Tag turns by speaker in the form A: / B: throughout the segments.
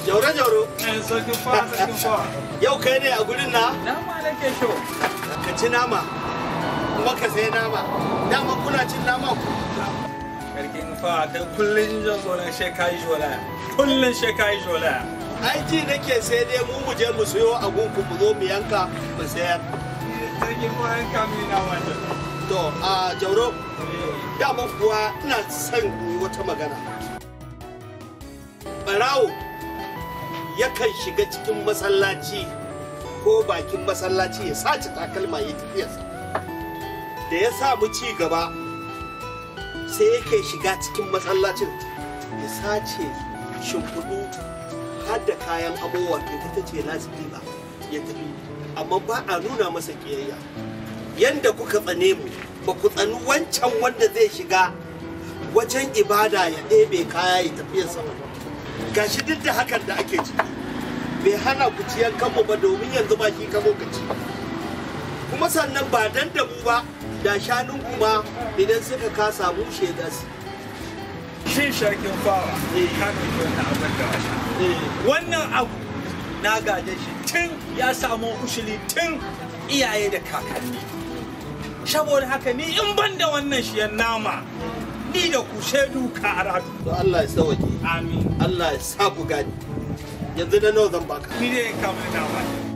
A: Jauro jauro.
B: Sarkin fa, sarkin fa.
A: Yau kai ne a gurin na?
B: Nama nake so.
A: Ka ci nama. Kuma ka sai nama. Dama kuna cin nama ku.
B: Sarkin fa, kai kullum jan zola she kai zola. Kullum she kai zola.
A: Ai ji nake sai dai mu mu je mu siyo a gunku mu zo mu yanka mu sayar.
B: Sarkin fa an kami na wannan.
A: To a Jauro dama kuwa ina son yi wata magana. Barawo yakan shiga cikin masallaci ko bakin masallaci ya sace takalma ya tafiyarsa. Da ya samu ci gaba sai yake shiga cikin masallacin ya sace shimfiɗu har da kayan abubuwa to ita ce lasiti ba ya tafi amma ba a nuna masa ƙiyayya yanda kuka tsane mu ba ku tsani wancan wanda zai shiga wajen ibada ya ɗebe kaya ya tafiya sama gashi duk da hakan da ake ciki bai hana ku ciyan kanmu ba domin yanzu ba shi kamo ka ci kuma sannan ba dan da mu ba da shanun kuma idan suka kasa mu shaida su
B: Shi sarkin fawa. Ka ɗauki wannan abin da wasa. Wannan abu na gaje shi tun ya samu ushili tun iyaye da kakanni. Saboda haka ni in ban da wannan shiyan nama ni da ku shaidu ka aradu.
A: to Allah ya sauke
B: Amin.
A: Allah ya sa ku gani yanzu da nawa zan baka
B: Ni dai kamar nama.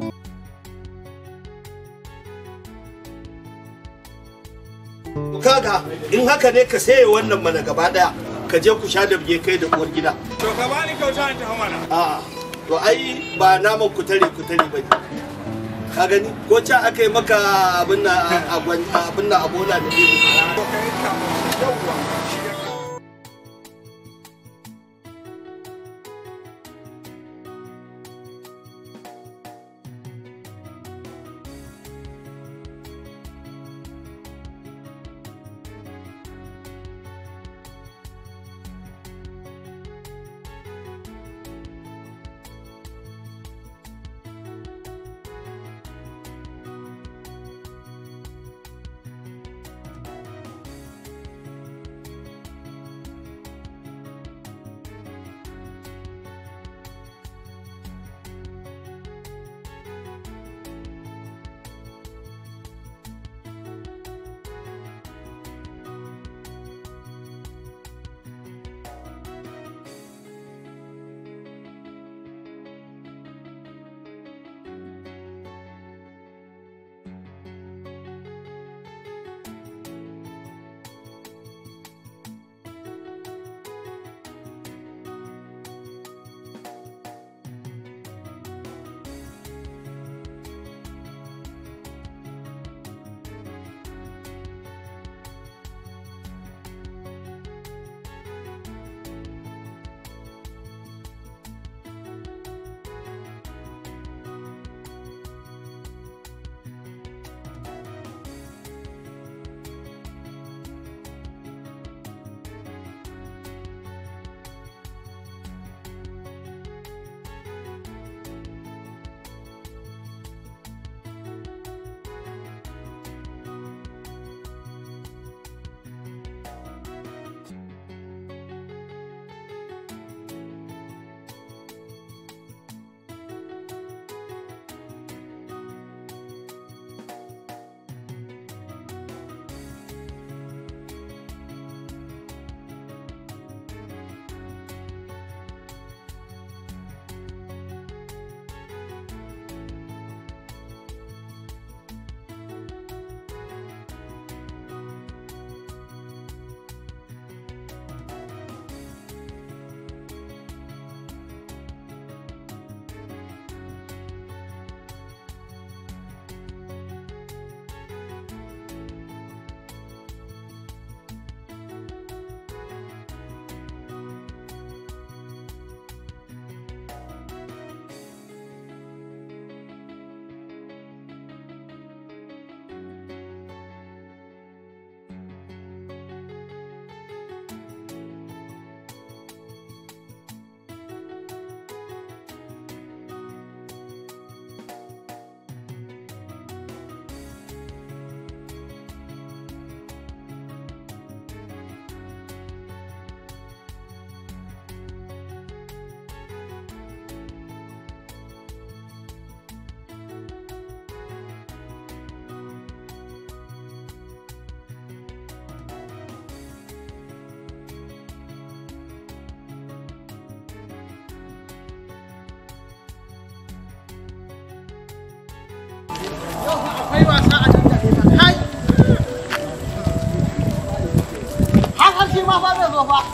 A: To kaga in haka ne ka saye wannan mana gaba daya ka je ku sha da biye kai da uwar gida
B: To ka bani kyauta ta mana.
A: a'a to ai ba naman ku tare ku tare bane ka gani ko ca aka yi maka abin na abin na abola da ɗebe
B: To kai kamar yawwa. Shi ya
C: kai wasa a nan da ita kai har har shi ma fa zai zo fa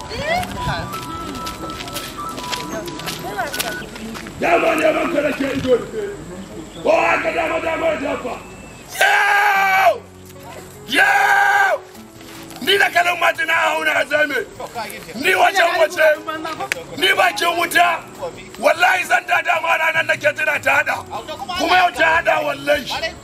D: dama neman ka nake ido da ke ko haka dama dama ya jafa yau yau ni da kanin majina a hauna a zame ni wajen wace ni bakin wuta wallahi zan da dama ranar nake tuna ta hada kuma yau ta hada wallahi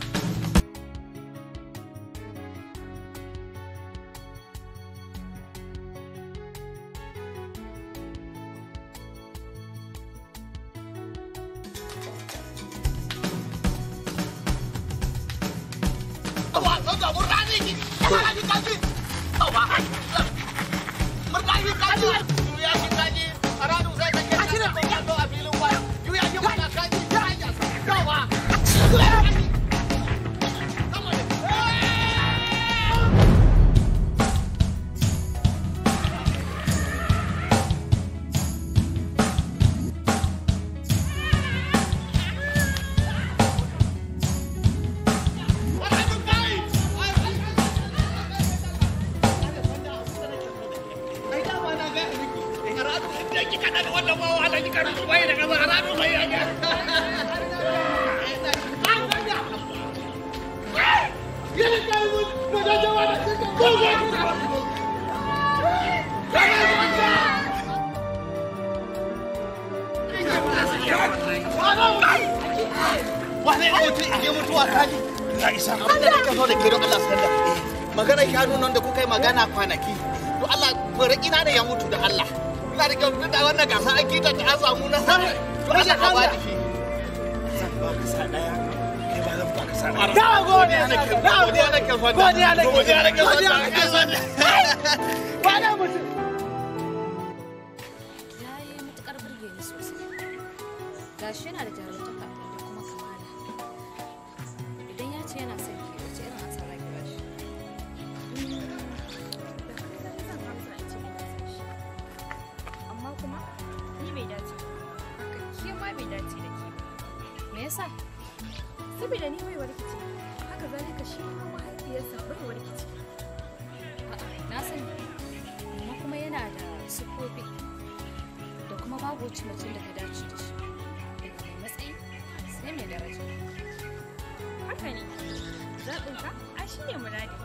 C: wane mutum in je mutuwa kaji na isa abin da nake so da ke don Allah sanda maganar shanu nan da kuka yi magana kwanaki to Allah bari ina da ya mutu da Allah ina da kyau da wannan gasa an kita ta an samu na sa to Allah ka bani shi Da godiya nake, da godiya nake fata. Godiya nake, godiya nake fata. Wane mutum?
E: ya yi matukar burge ni sosai gashi yana da jarumtaka da kuma kamala idan ya ce yana son ki wace irin ansa za ki ba shi
F: amma kuma ni bai dace ba haka ke ma bai dace da ke ba
E: me yasa
F: saboda ni baiwar kici haka zalika shi ma mahaifiyarsa baiwar kici
E: A'a, na sani amma kuma yana da siffofi da kuma babu wacce mutum da ta dace da shi daga mai matsayi sai mai daraja
F: haka ne zaɓinka a shi ne muradinka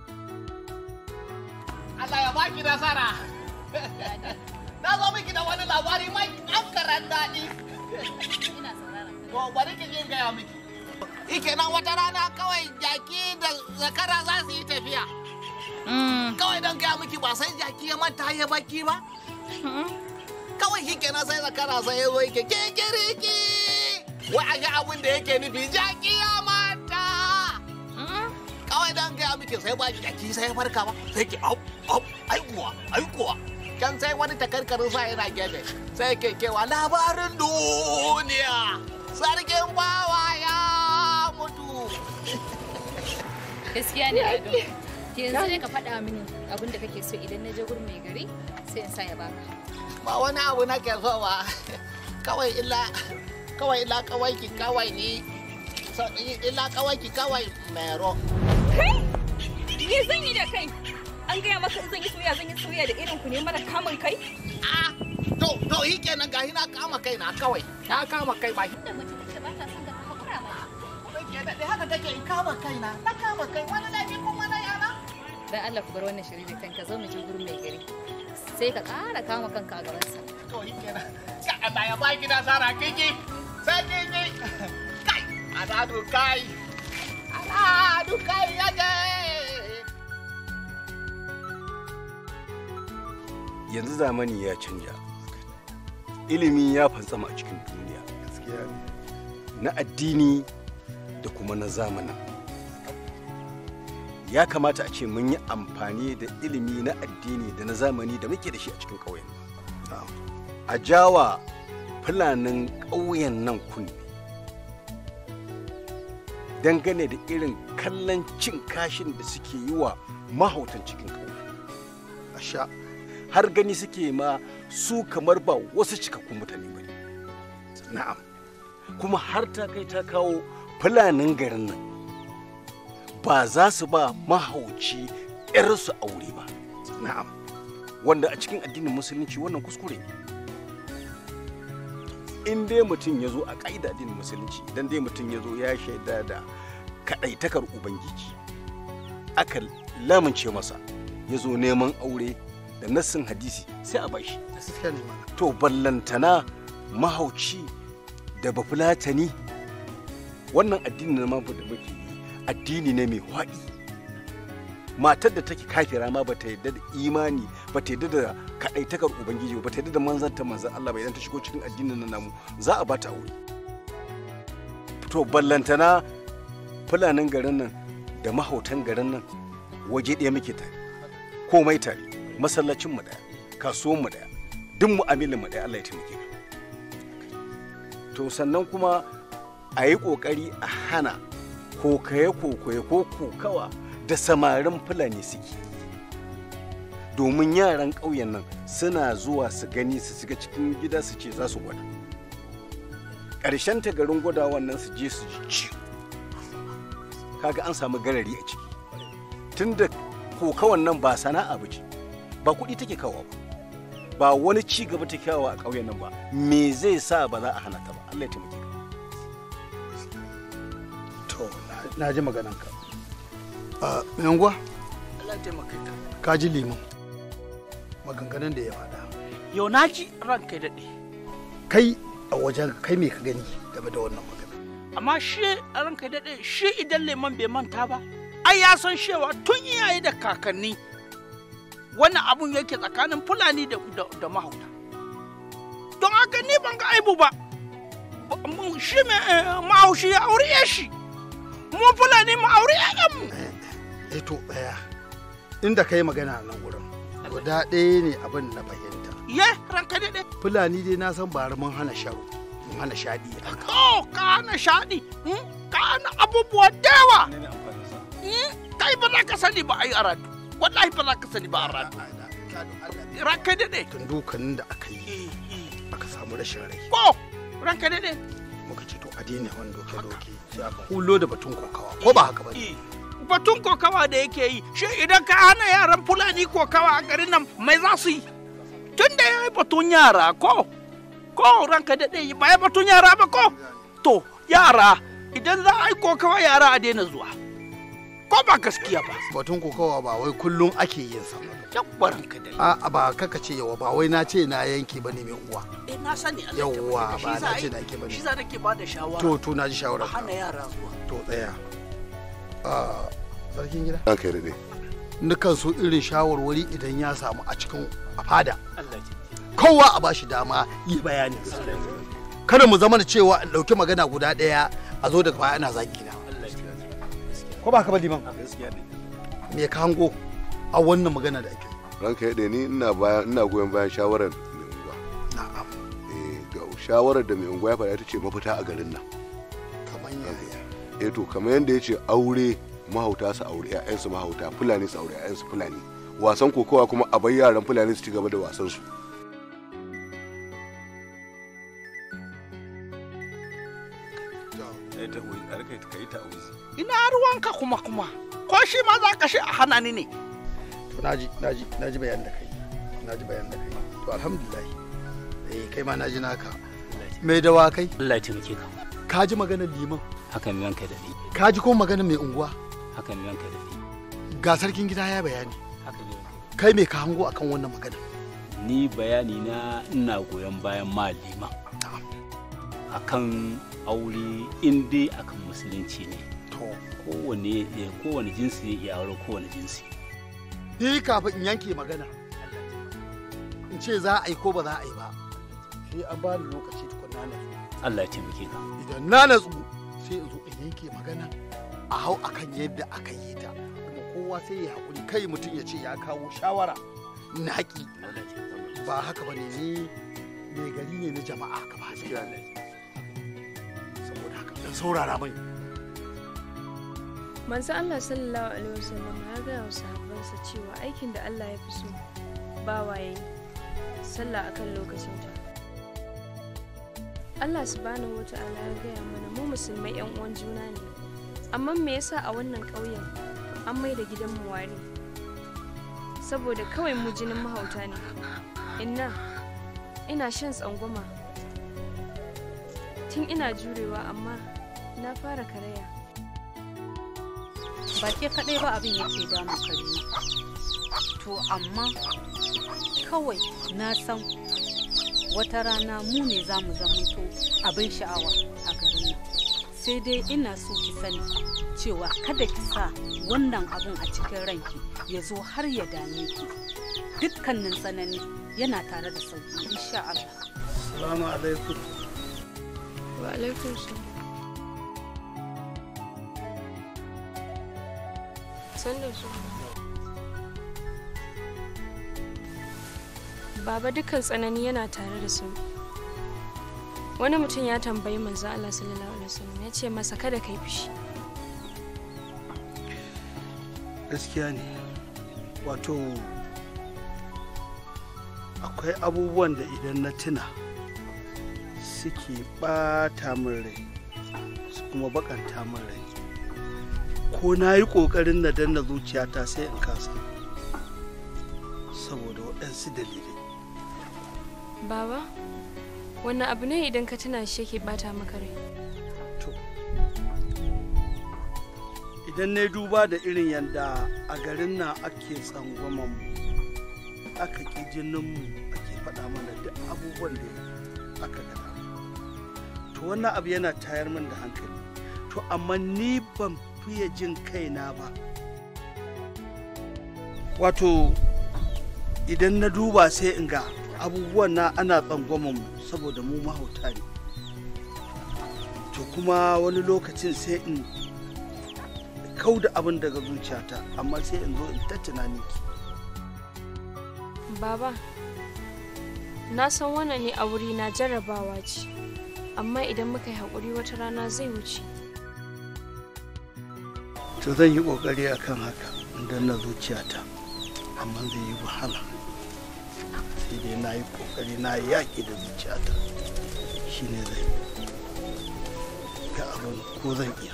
C: Allah ya baki nasara. Na zo miki da wani labari mai ɗankaran daɗi.
E: ina sauraron ka
C: To bari ki jin gaya miki. Ike nan wata rana kawai jaki da zakara za su yi tafiya. Kawai don gaya miki ba sai jaki ya manta ya baki ba. Kawai shi kenan sai zakara sai ya zo yake kikiriki. Wai a ga abin da yake nufi jaki ya manta. Kawai don gaya miki sai ba jaki sai ya farka ba. Sai ki au au ai kuwa ai kuwa. Can sai wani takarkarin sa yana gefe sai ke kewa labarin duniya. Sarkin bawa ya mutu.
E: gaskiya ne ado ke yanzu ne ka faɗa mini abin da kake so idan na je gurin mai gari sai in sa ya baka
C: ba wani abu na ke so ba kawai illa kawai illa kawai ki kawai ni so- illa kawai ki kawai mero
F: kai me zan yi da kai an gaya maka in zan yi soya zan yi soya da irin ku ne mara kamun kai
C: ah to to shi kenan gahi na kama kai na kawai na kama kai ba
E: da mace da ba ta son ka hakura mata
C: ke daɗe haka take in kama kai na na kama kai wani laifi kuma na yana
E: dan Allah ku bar wannan shiri da kanka zo mu je gurin mai gari sai ka ƙara kama kanka a gabansa
C: to shi kenan ka Allah ya baki nasara kiki sai kiki kai aladu kai aladu kai yaje
G: yanzu zamani ya canja ilimi ya fantsama a cikin duniya na addini da kuma na zamanin ya kamata a ce mun yi amfani da ilimi na addini da na zamani da muke da shi a cikin ƙauyen nan. a jawa fulanin ƙauyen nan kunne dangane da irin kallon cin kashin da suke yi wa mahautan cikin ƙauye a sha har gani suke ma su kamar ba wasu cikakkun mutane ba ne na'am kuma har ta kai ta kawo fulanin garin nan ba za su ba mahauci 'yarsu aure ba
A: na'am
G: wanda a cikin addinin musulunci wannan kuskure ne in dai mutum ya zo a ƙa'ida addinin musulunci idan dai mutum ya zo ya shaida da kaɗaitakar ubangiji aka lamince masa ya zo neman aure da nassin hadisi sai a bashi
A: gaskiya ne mana
G: to ballantana mahauci da bafulatani wannan addini na mabu da muke yi addini ne mai waɗi matar da take kafira ma bata yadda da imani bata yadda da kaɗaitakar ubangiji ba bata yadda da manzanta manzan Allah ba idan ta shigo cikin addinin nan namu za a bata aure to ballantana fulanin garin nan da mahautan garin nan waje ɗaya muke tare komai tare masallacin mu ɗaya kasuwan mu ɗaya duk mu'amilin mu ɗaya Allah ya taimake ka to sannan kuma a yi ƙoƙari a hana kokaye kokaye ko kokawa da samarin fulani suke domin yaran ƙauyen nan suna zuwa su gani su shiga cikin gida su ce za su gwada ƙarshen ta garin gwada wannan su je su ji ciwo kaga an samu garari a ciki tunda kokawan nan ba sana'a ba ce ba kuɗi take kawo ba ba wani ci gaba ta kawo a ƙauyen nan ba me zai sa ba za a hana ta ba Allah ya taimake ka
A: to na- na ji maganarka a yanguwa
H: Allah ya taimaka ka.
A: ka ji liman maganganun da ya faɗa
H: Yau na ji ranka ya daɗe.
A: kai a wajen kai me ka gani game da wannan magana
H: Amma shi ranka ya daɗe shi idan leman bai manta ba. Ai ya san cewa tun iyaye da kakanni wannan abun yake tsakanin Fulani da, da, da mahauta. Don haka ni ban ga aibu ba. Ba- mu- Shi mai eh, mahaushi ya aure ya shi. Mu Fulani mu aure mu.
A: eh to ɗaya inda ka yi magana a nan wurin guda ɗaya ne abin na fahimta
H: Ye ranka ya daɗe.
A: fulani dai na san bari mun hana sharo mun hana shaɗi haka
H: Oh, ka hana shaɗi. hmm? Ka hana abubuwa da yawa. Hmm? Kai ba za ka sani ba a yi aradu. Wallahi ba za ka sani ba a aradu. Ranka daɗe.
A: tun dukanin da aka yi aka samu rashin rai
H: Ko, ranka daɗe.
A: muka ce to a daina wani doke-doke sai aka hulo da batun kokawa ko ba haka ba ne
H: Batun kokawa da yake yi, shi idan ka hana yaran Fulani kokawa a garin nan mai za su yi? Tun da ya yi batun yara ko, ko ranka daɗe ba ya batun yara ba ko? To, yara, idan za a yi kokawa yara a daina zuwa. Ko ba gaskiya ba.
A: batun kokawa ba wai kullum ake yin sa
H: Yawwa ranka daɗe.
A: a ba kaka ce yawa ba wai na ce na yanke ba ne mai uwa
H: Eh, na sani Allah ya
A: Yawwa,
H: taimake ka.
A: ba
H: Shi za
A: na
H: a
A: ce
H: yi-
A: na ke bane.
H: Shi za nake ba da shawara.
A: to to na ji
H: a
A: shawarar ka
H: hana yara zuwa.
A: to tsaya a sarkin gida
D: An kai daɗe.
A: nukan so irin shawarwari idan ya samu a cikin a fada
H: Allah ya taimake
A: kowa a bashi dama yi bayani kada mu zama da cewa in ɗauki magana guda ɗaya a zo daga baya ana zagi na ko ba ka ba liman me ka hango a wannan magana da ake
D: Ranka ya daɗe ni ina bayan ina goyon bayan shawarar mai unguwa.
A: na'am
D: Eh, ga shawarar da mai unguwa ya faɗa ita ce mafita a garin nan.
A: kamar yaya
D: Eh to kamar yadda ya ce aure mahauta su aure 'ya'yansu mahauta fulani su aure 'ya'yansu fulani wasan kokowa kuma a bar yaran fulani su ci gaba da wasan su
H: Ina ruwanka kuma kuma. Ko shi ma za ka shi a hana ni ne.
A: to naji naji naji bayan da kai naji bayan da kai to alhamdulillah eh kai ma naji naka mai dawa kai
I: Allah ya taimake ka
A: ka ji maganar liman
I: haka mai wanka da ni
A: ka ji ko maganar mai unguwa
I: haka mai wanka da ni
A: ga sarkin gida ya bayani
I: haka ne
A: kai me ka hango akan wannan magana
I: ni bayani na ina goyon bayan malima akan aure in dai akan musulunci ne
A: to
I: kowane eh, kowane jinsi ya iya aure kowane jinsi
A: ni kafin in yanke magana in ce za a yi ko ba za a yi ba sai an ba ni lokaci tukunna na
I: Allah ya taimake ka
A: idan na natsu sai in zo in yanke magana a hau akan yadda aka yi ta kuma kowa sai ya haƙuri kai mutum ya ce ya kawo shawara na haƙi ba haka ba ne ni mai gari ne na jama'a ka ba saboda haka dan saurara mai
J: manzo Allah sallallahu alaihi wasallam ya gaya wa sahabbansa cewa aikin da Allah ya fi so bawa ya yi sallah akan lokacin ta Allah subhanahu wa ta'ala ya gaya mana mu musulmai yan uwan juna ne amma me yasa a wannan ƙauyen an mai da gidanmu wari saboda kawai mu jinin mahauta ne inna ina shan tsangwama tun ina jurewa amma na fara karaya
K: ba ke kaɗai ba abin yake damun karina to amma kawai na san wata rana mu ne za mu zamanto abin sha'awa a garin nan sai dai ina so ki sani cewa kada ki sa wannan abun a cikin ranki ya zo har ya dame ki dukkanin tsanani yana tare da sauki insha Allah
A: Salamu alaikum.
J: wa alaikum salam san da su baba dukkan tsanani yana tare da su wani mutum ya tambayi manzo Allah sallallahu alaihi wasallam ya ce masa kada kai fushi
A: Gaskiya ne. Wato akwai abubuwan da idan na tuna suke ɓata min rai su kuma bakanta min rai. Ko na yi ƙoƙarin na danna zuciyata sai in kasa. Saboda waɗansu dalilai.
J: baba wannan abu ne idan ka tuna shi yake bata maka rai
A: idan na duba da irin yadda a garin nan ake tsangwaman mu aka ƙi jininmu ake faɗa mana duk abubuwan da aka gada to wannan abu yana tayar min da hankali to amma ni ban fiye jin kaina ba wato idan na duba sai in ga abubuwan na ana tsangwaman mu saboda mu mahauta ne to kuma wani lokacin sai in kau da abin daga zuciyata amma sai in zo in ta tunani ki
J: baba na san wannan ne a wuri na jarrabawa ce amma idan muka yi haƙuri wata rana zai wuce
A: to zan yi ƙoƙari akan haka in danna zuciyata amma zai yi wahala sai dai na yi ƙoƙari na yi yaƙi da zuciyata shine zai ga abin ko zan iya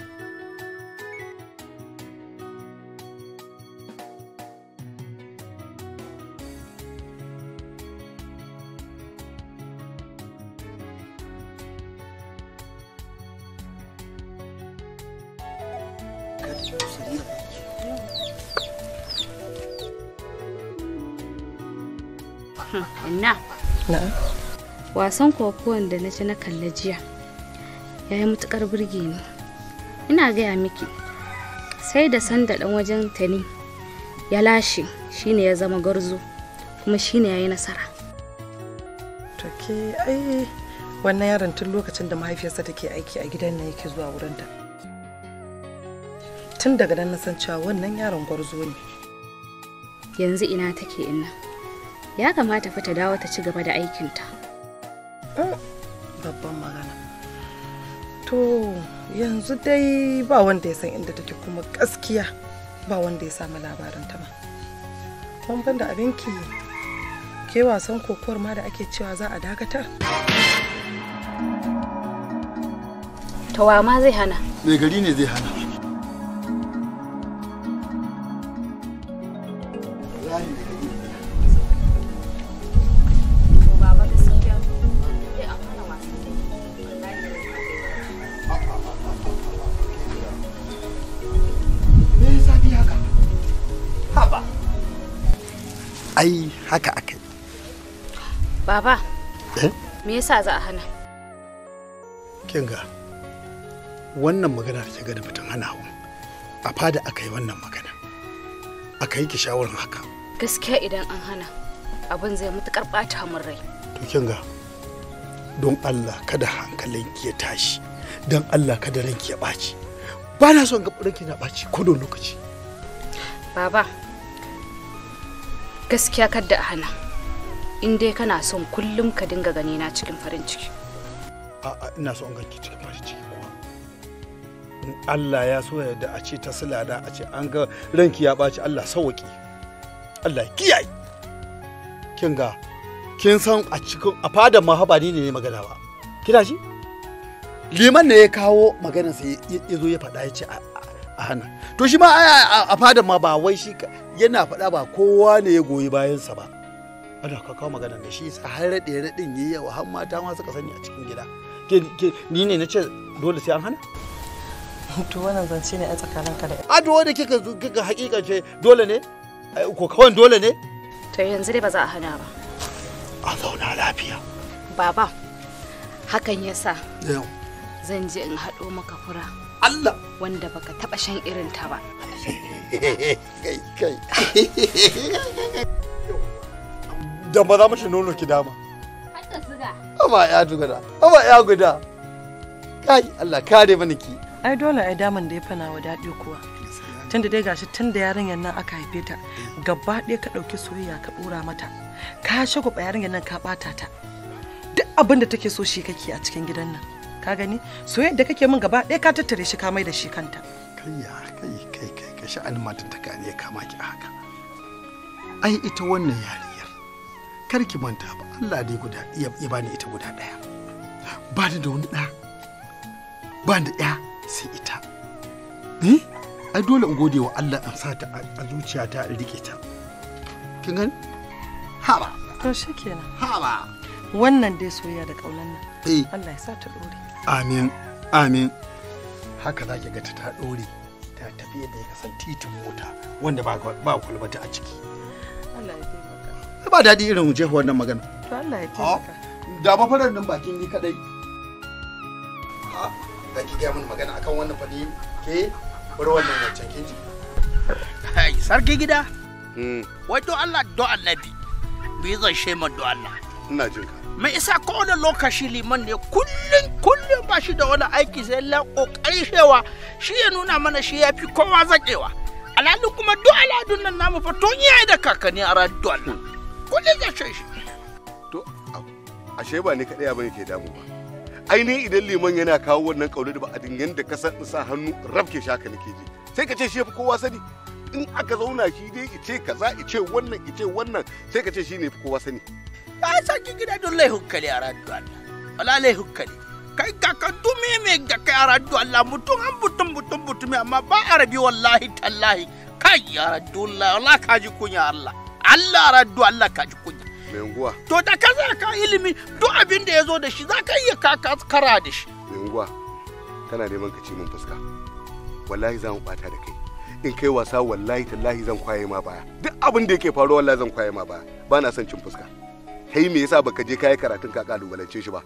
L: Inna. Wasan kokuwan da na ci na kalla jiya ya yi matukar burge ni. Ina gaya miki sai da sanda dan wajen tani ya lashe shine ya zama garzo kuma shine ya yi nasara.
M: To ke ai wannan yaron tun lokacin da mahaifiyarsa take aiki a gidan nan yake zuwa wurinta. Tun daga nan na san cewa wannan yaron gwarzo ne.
L: Yanzu ina take inna. Ya kamata fa ta dawo ta ci gaba da aikinta.
M: Babban magana. To yanzu dai ba wanda ya san inda take kuma gaskiya ba wanda ya samu labarinta ba. Ban ban da abinki ke wasan kokowar ma da ake cewa za a dakatar.
L: Tawa ma zai hana.
N: mai gari ne zai hana
L: Baba gaskiya. Sai a hana wasan.
N: me yasa ni haka
A: haba
N: ai haka aka yi
L: Baba,
N: eh
L: me yasa za a hana?
N: kin ga wannan magana da kiga da mutum hana hawa a fada aka yi wannan magana aka yi ki shawarar haka
L: Gaskiya idan an hana abin zai matukar bata min rai.
N: to kin ga don Allah kada hankalinki ya tashi don Allah kada ranki ya ɓaci ba na son ga ranki na ɓaci ko da lokaci
L: Baba, gaskiya kadda a hana. In dai kana son kullum ka dinga gani na cikin farin ciki.
N: a'a ina son ganki cikin farin ciki kuwa in Allah ya so ya da a ce ta silada a ce an ga ranki ya ɓaci Allah sauwaƙe Allah ya kiyaye kin ga kin san a cikin a fadan ma haba ni ne magana ba kina ji liman ne ya kawo maganarsa ya ya zo ya faɗa ya ce a- a hana to shi ma a- a- a fadan ma ba wai shi ka- yana faɗa ba kowa ne ya goyi bayansa ba ana ka kawo maganar da shi sa har raɗe raɗin yi yawa har mata ma suka sani a cikin gida ke ke ni ne na ce dole sai an hana
M: to wannan zance ne a tsakaninka da
N: a dole kika zo kika hakikance dole ne Ai, ko kawan dole ne
L: To yanzu dai ba za a hana ba.
N: a zauna lafiya
L: Baba, hakan yasa
N: yau
L: zan je in haɗo maka fura.
N: Allah!
L: Wanda baka taɓa shan irin ta ba.
N: kai kai da ba za mu ci nono ki dama
L: Hatta siga.
N: Aba ya guda, aba ya guda. Kai Allah kare mana ki.
M: ai dole ai daman da ya fana wa daɗi kuwa tunda dai gashi tun da yarinyar nan aka haife ta gaba ɗaya ka ɗauki soyayya ka ɗora mata ka shagwaba yarinyar nan ka ɓata ta duk abin da take so shi kake a cikin gidan nan ka gani soyayyar da kake min gaba ɗaya ka tattare shi ka mai da shi kanta
N: Kai ya kai kai kai ka sha'anin matan ta ne ya kama ki a haka. Ai ita wannan yariyar kar ki manta ba Allah dai guda ya ya bani ita guda ɗaya. Ba ni da wani ɗa. Ba ni da ɗaya sai ita. Eh? Ai dole in gode wa Allah in sa ta a zuciyata in rike ta. Kin gani? Haba.
M: to shikenan
N: haba
M: wannan dai soyayya da ƙaunar nan
N: Eh.
M: Allah ya sa ta ɗore
N: Amin, amin. Haka za ki ga ta ta ɗore ta tafi yadda ya kasan titin mota wanda ba ba kwalbata a ciki.
M: Allah ya taimaka
N: Ba daɗi irin jefa wannan magana.
M: to Allah ya taimaka
N: Da ba farar nan bakin ni kadai. Ha, za ki gaya min magana akan wannan fadi ke bar wannan wancan kin ji.
H: Hai, sarki gida. Wai don Allah don annabi. Me zan shema don Allah.
D: Ina jin ka.
H: Me isa kowane lokaci liman ne kullum kullum ba shi da wani aiki sai la kokarin shewa shi ya nuna mana shi ya fi kowa zakewa. Alhalin kuma duk aladun nan namu fa tun yayi da kakanni a ran don Allah. Kullum zai ce shi.
D: Ashe ba ni kaɗai abin ke damu ba. Ainihin idan liman yana kawo wannan ƙaunar da ba a dingan da ka san sa hannu rabke shi haka nake ji. Sai ka ce shi ya fi kowa sani. In aka zauna shi dai ice kaza ice wannan ice wannan sai ka ce shi ne fi kowa sani.
H: Ya sarki gida don lai hukkali a ran don Allah. Wala lai hukkali. Kai kakan dume me ga kai a ran don Allah mutum an mutum mutum mutum amma ba arabi wallahi tallahi. Kai ya ran don Allah wallahi ka ji kunya Allah. Allah ran don Allah ka ji kunya.
D: Mai unguwa,
H: To da ka za ka ilimi duk abin da ya zo da shi za ka iya kaka kara da shi.
D: mai unguwa, kana neman ka ci min fuska. Wallahi za mu ɓata da kai. In kai wasa wallahi tallahi zan kwaye ma baya. Duk abin da yake faruwa wallahi zan kwaye ma baya. Ba na son cin fuska. Kai me yasa baka je kayi karatun ka kalubalance shi ba?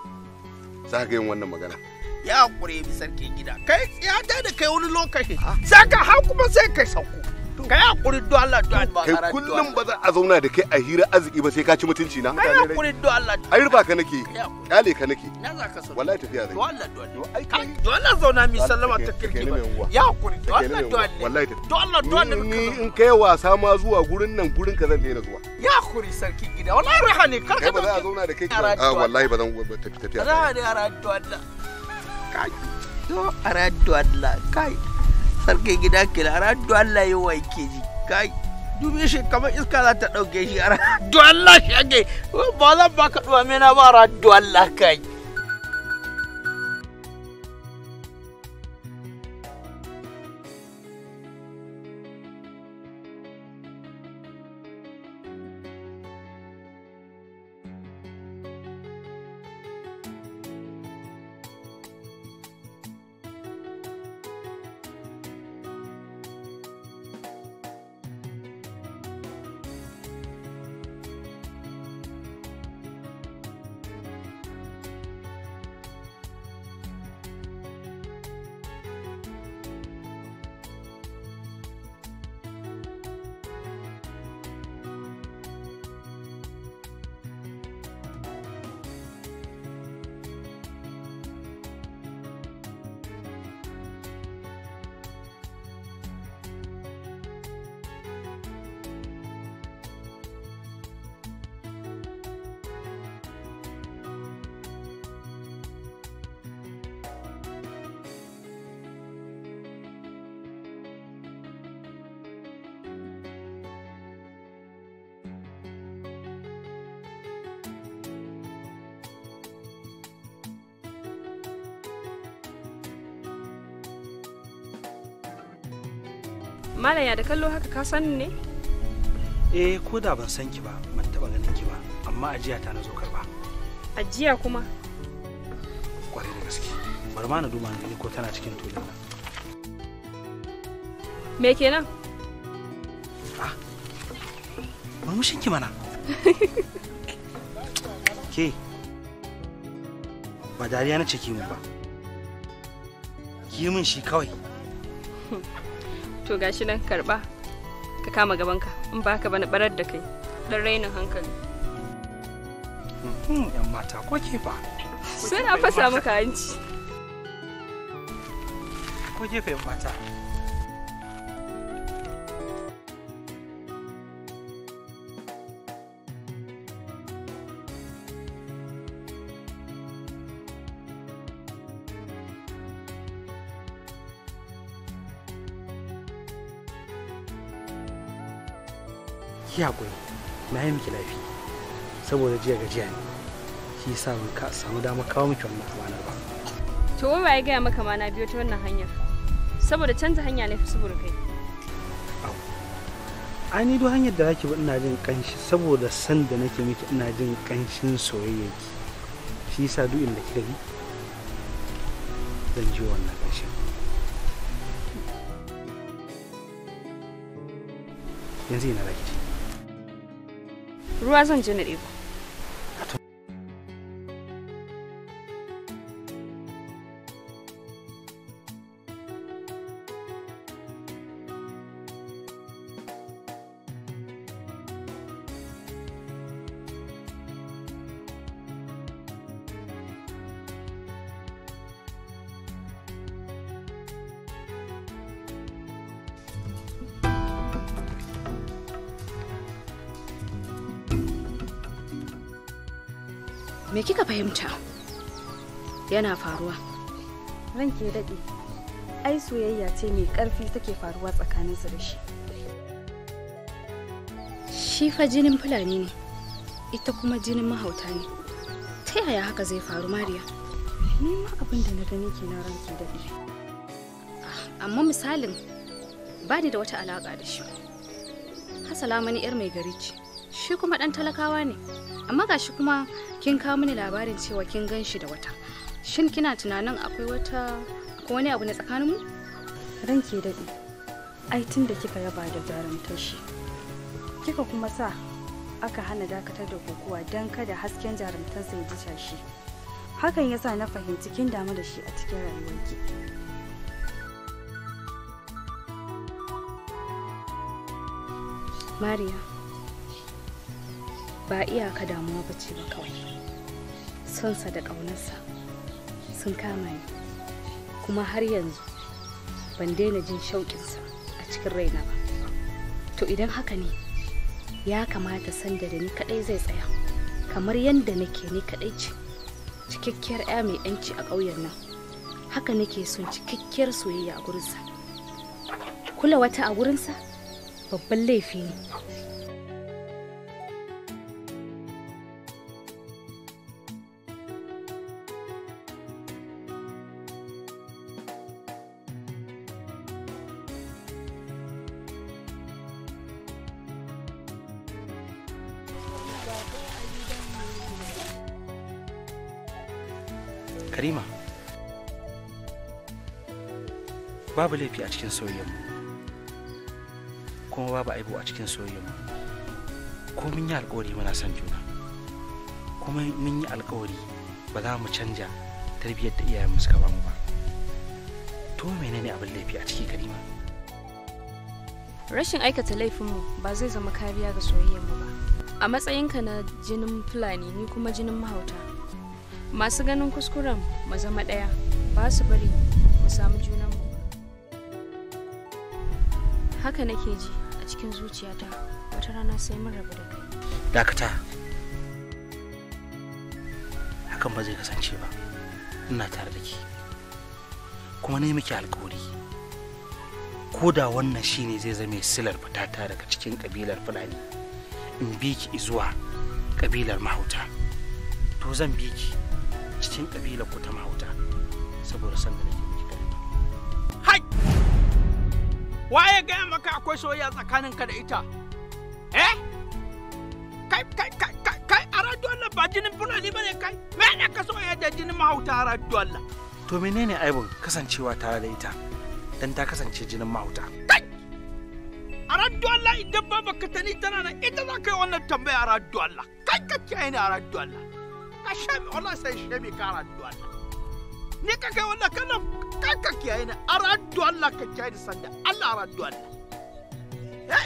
D: Za ka yin wannan magana.
H: Ya hakuri bi sarki gida. Kai ya ta da kai wani lokaci. Sai ka hau kuma sai kai sauko. Kai hakuri do Allah do Allah.
D: Kai kullum ba za a zauna da kai a hira arziki ba sai ka ci mutunci na.
H: Kai hakuri do Allah.
D: Ai rufa ka nake. Kyale ka nake.
H: Na za ka sauko.
D: Wallahi tafiya zai.
H: Do Allah do Allah. Do Allah zauna mi sallama ta kirki ba. Ya hakuri do Allah do Allah.
D: Wallahi tafiya.
H: Do Allah do Allah.
D: Ni in kai wasa ma zuwa gurin nan gurin ka zan daina zuwa.
H: Ya hakuri sarki gida. Wallahi raha ne kar
D: Kai
H: ka
D: ba za a zauna da kai ka. Ah wallahi ba zan tafi tafiya.
H: Raha ne a do Allah. Kai. Do a do Allah. Kai. Sarki gida kila a do Allah yi wa ke ji. Kai. Dubi shi kamar iska za ta ɗauke shi a do Allah shi ake. Ba zan baka ɗuwa mena ba a do Allah kai.
J: Malam ya da kallo haka ka san ne?
O: eh ko da ban san ki ba ban taba ganin ki ba amma ajiya ta na zo karba
J: Ajiya kuma.
O: kwarai da gaske bari ma na duba na gani ko tana cikin tulun nan
J: Me kenan?
O: murmushin ki mana ke ba dariya na ce ki mun ba ki yi min shi kawai
J: To gashi nan karba. Ka kama gabanka in ba haka ba na barar da kai. Dan rainin hankali.
O: Hmm, yan mata ko ke fa
J: Sai na fasa maka hanci.
O: ko gefe yan mata ki haƙuri na yi miki laifi saboda jiya gajiya ne shi yasa ban ka samu damar kawo miki wannan amanar ba
J: To wai waye gaya maka ma na biyo ta wannan hanyar? Saboda canza hanya ne fi subur kai.
O: ai ni duk hanyar da zaki bi ina jin kanshi saboda san da nake miki ina jin kanshin soyayya ki shi yasa duk inda kika bi zan ji wannan kanshin yanzu ina zaki ci
J: Ruwa zan je na ɗebo.
L: Me kika fahimta? Yana faruwa.
J: Ranke daɗe. Ai soyayya ce mai ƙarfi take faruwa tsakaninsu da shi.
L: Shi fa jinin Fulani ne, ita kuma jinin mahauta ne. Ta yaya haka zai faru, Mariya?
J: Ni ma abin da na gani kenan ranke daɗe.
L: Amma misalin ba ni da wata alaƙa da shi. Hasala mani 'yar mai gari ce, shi kuma ɗan talakawa ne. Amma gashi kuma kin kawo mini labarin cewa kin gan shi da wata. Shin kina tunanin akwai wata akwai wani abu ne tsakaninmu?
J: Ranke daɗe. Ai tun da kika yaba da jarumtar shi. Kika kuma sa aka hana dakatar da kokowa don kada hasken jarumtarsa ya disha shi. Hakan yasa na fahimci kin damu da shi a cikin rayuwarki.
L: Mariya, ba iyaka damuwa ba ce ba kawai. Sonsa da ƙaunarsa sun kama ni, kuma har yanzu ban daina jin shauƙinsa a cikin raina ba. To idan haka ne, ya kamata sanda da ni kaɗai zai tsaya, kamar yadda nake ni kaɗai ce, cikakkiyar 'ya mai 'yanci a ƙauyen nan. Haka nake son cikakkiyar soyayya a gurinsa. Kula wata a gurinsa? babban laifi ne
O: karima babu laifi a cikin soyayyarmu kuma babu aibu a cikin soyayyarmu ko mun yi alkawari muna son juna kuma mun yi alkawari ba za mu canja tarbiyyar da iyayenmu suka bamu ba to menene abin laifi a ciki karima
J: Rashin aikata laifinmu ba zai zama kariya ga soyayyarmu ba. A matsayinka na jinin Fulani ni kuma jinin mahauta. Masu ganin kuskuren mu zama ɗaya ba su bari mu samu junanmu. Haka nake ji a cikin zuciyata wata rana sai mun rabu da kai.
O: dakata hakan ba zai kasance ba ina tare da ke kuma ne miki alkawari ko da wannan shine zai zame silar fitata daga cikin kabilar fulani in bi ki zuwa kabilar mahauta to zan bi ki cikin kabilar ku ta mahauta saboda san da nake miki gari
H: waye gaya maka akwai soyayya tsakaninka da ita eh kai kai kai kai kai aradu Allah ba jinin fulani bane kai me ne ka soyayya da jinin mahauta aradu Allah
O: to menene aibun kasancewa tare da ita dan ta kasance jinin mahauta
H: aradu Allah idan ba baka tani tana nan ita za ka yi wannan tambaya aradu Allah kai ka kiyaye ni aradu Allah ka shami Allah sai shami ka aradu Allah ni ka kai wannan kallon kai ka kiyaye ni aradu Allah ka kiyaye ni sanda Allah aradu Allah hey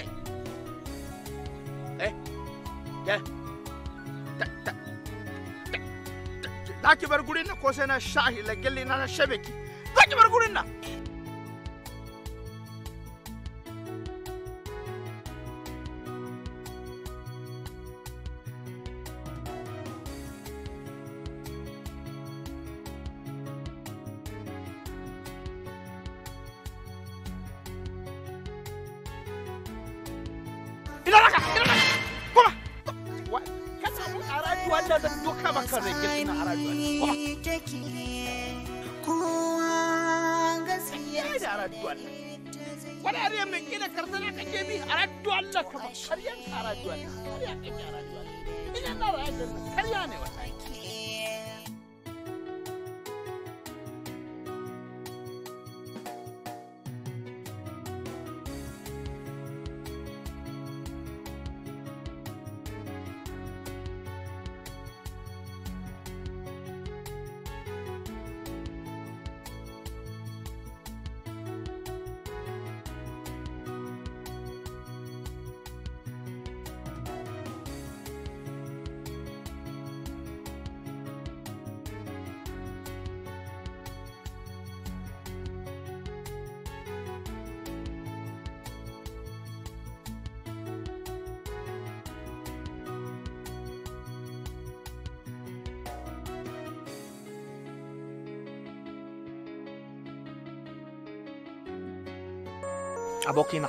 H: eh ya ta ta za ki bar gurin nan ko sai na shahi lagelli na na shabe ki za ki bar gurin nan ina raka ina raka kuma wa kana mun aradu wanda da duka maka rake ina aradu kuma gaskiya da aradu Allah wani ariya mai kila karsana kake bi aradu Allah kuma karyan ka aradu Allah karya kake aradu Allah ina na ra'ayin karya ne wallahi
C: abokina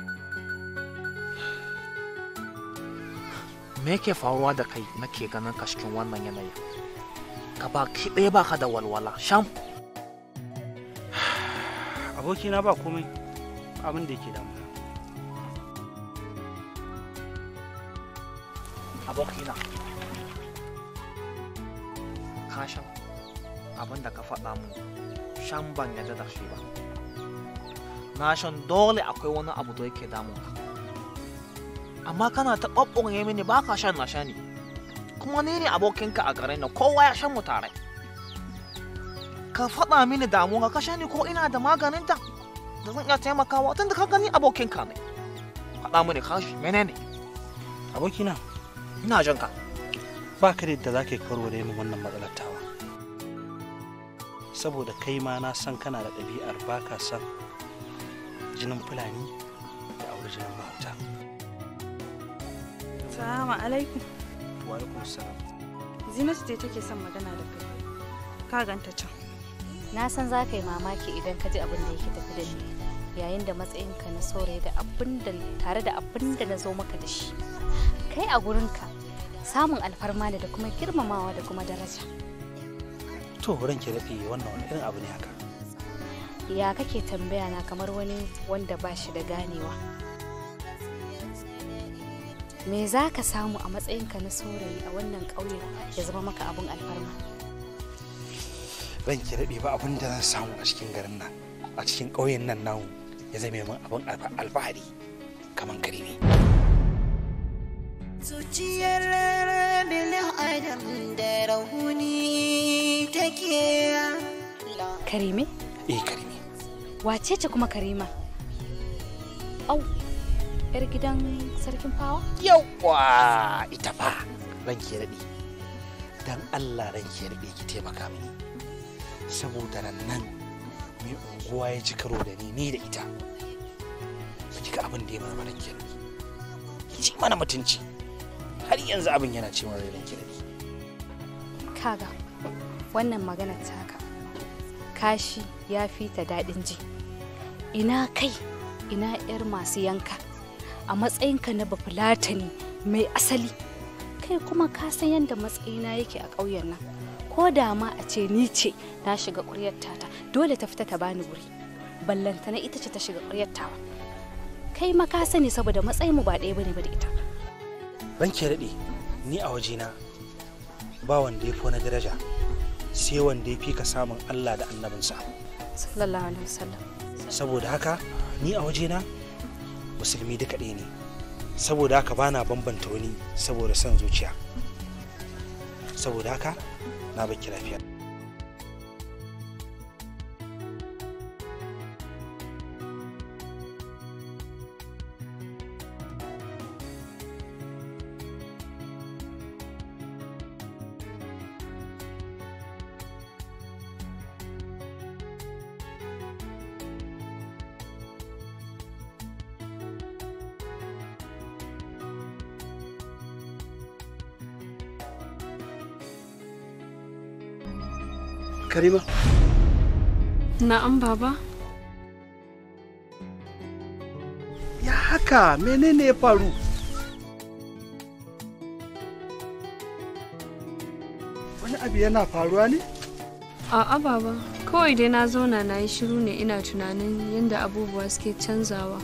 C: me yake faruwa da kai nake ganin ka cikin wannan yanayi ka ba ki ɗaya ba ka da walwala sham
O: abokina ba komai abin da yake damu
C: abokina ka shan abin da ka faɗa mu shan ban yarda da shi ba na shan dole akwai wani abu da yake damun ka amma kana ta ɓaɓɓunye mini ba ka shan na sha ne kuma ni ne abokinka a garin nan kowa ya shan mu tare ka faɗa mini damuwa ka sha ni ko ina da maganin ta da zan iya taimakawa tun da ka gani abokinka ne faɗa mini ka shi menene
O: abokina
C: ina jin ka
O: ba ka da yadda za ka yi warware min wannan matsalar tawa saboda kai ma na san kana da ɗabi'ar ba ka san jinin fulani da aure jinin mahauta
J: Salamu alaikum.
O: wa alaikum salam
J: Zinatu ce take son magana da kai. Ka ganta can.
L: Na san za ka yi mamaki idan ka ji abin da yake tafi da ni yayin da matsayinka na saurayi da abin da tare da abin da na zo maka da shi. Kai a gurinka samun alfarma ne da kuma girmamawa da kuma daraja.
O: to ranke daɗe wannan wani irin abu ne haka
L: Ya kake tambaya na kamar wani wanda ba shi da ganewa. Me za ka samu a matsayinka na saurayi a wannan ƙauye ya zama maka abin alfarma?
O: ranke daɗe ba abin da zan samu a cikin garin nan a cikin ƙauyen nan namu ya zame min abin alfa- alfahari kamar kare ne
P: zuciyar bilin adam da rauni take
L: Karime?
O: eh karime
L: Wace ce kuma Karima? Au, 'yar gidan sarkin fawa?
O: yawwa ita fa ranke daɗe dan allah ranke daɗe ki taimaka mini saboda nan nan mai unguwa ya ci karo da ni ni da ita ba ki ga abin da ya mana ranke daɗe ya ci mana mutunci har yanzu abin yana ce mana ranke daɗe
L: Kaga, wannan maganar taka. Kashi ya fi ta daɗin ji. Ina kai, ina 'yar masu yanka. A matsayinka na bafulatani mai asali. Kai kuma ka san yadda matsayina yake a ƙauyen nan. Ko da ma a ce ni ce na shiga ƙuryar tata, dole ta fita ta bani wuri. Ballantana ita ce ta shiga ƙuryar tawa. kai ma ka sani saboda matsayin mu ba ɗaya bane ba da ita
O: ranke daɗe ni a wajena ba wanda ya fi wani daraja sai wanda ya fi ka samun Allah da annabinsa
L: sallallahu alaihi wasallam
O: saboda haka ni a wajena musulmi duka ɗaya ne saboda haka bana bambanta wani saboda son zuciya saboda haka na baki lafiya
N: Karima.
Q: Na'am baba.
N: Ya haka menene ya faru? Wani abu yana faruwa ne?
Q: A'a baba, kawai dai na zauna na yi shiru ne ina tunanin yadda abubuwa suke canzawa.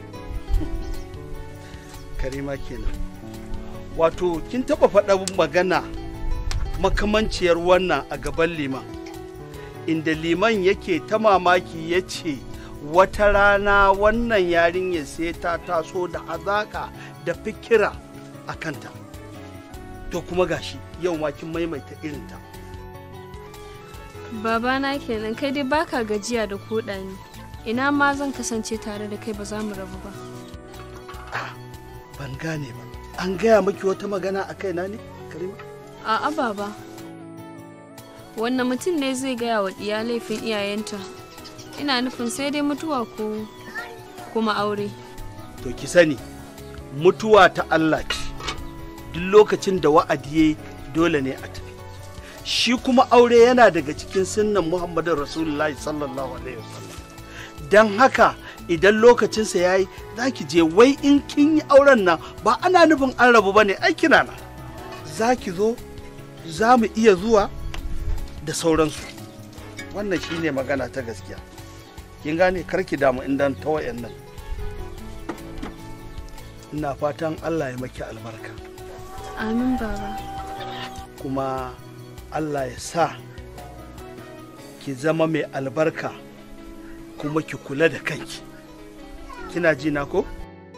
N: Karima kenan. Wato kin taba faɗa magana makamanciyar wannan a gaban liman. Inda liman yake ta mamaki ya ce wata rana wannan yarinyar sai ta taso da hazaƙa da fikira a kanta. To kuma gashi yau ma kin maimaita irinta.
Q: Babana kenan kai dai baka gajiya da koɗa ni. Ina ma zan kasance tare da kai ba za mu rabu ba.
N: Ban gane ba. An gaya miki wata magana a kaina ne, Karima?
Q: A'a baba. Wannan mutum ne zai gaya wa ɗiya laifin iyayenta. Ina nufin sai dai mutuwa ko kuma aure.
N: To ki sani, mutuwa ta Allah ce. Duk lokacin da wa'adi ya dole ne a tafi. Shi kuma aure yana daga cikin sunnan Muhammadu Rasulullahi sallallahu alaihi wasallam. Don haka idan lokacinsa ya yi za ki je wai in kin yi auren nan ba ana nufin an rabu ba ne ai kina nan. Za ki zo, za mu iya zuwa da sauransu. Wannan shi ne magana ta gaskiya. Kin gane karki damu indan ta wayan nan. Ina fatan Allah ya maki albarka.
Q: Amin baba.
N: kuma Allah ya sa ki zama mai albarka kuma ki kula da kanki kina ji na ko?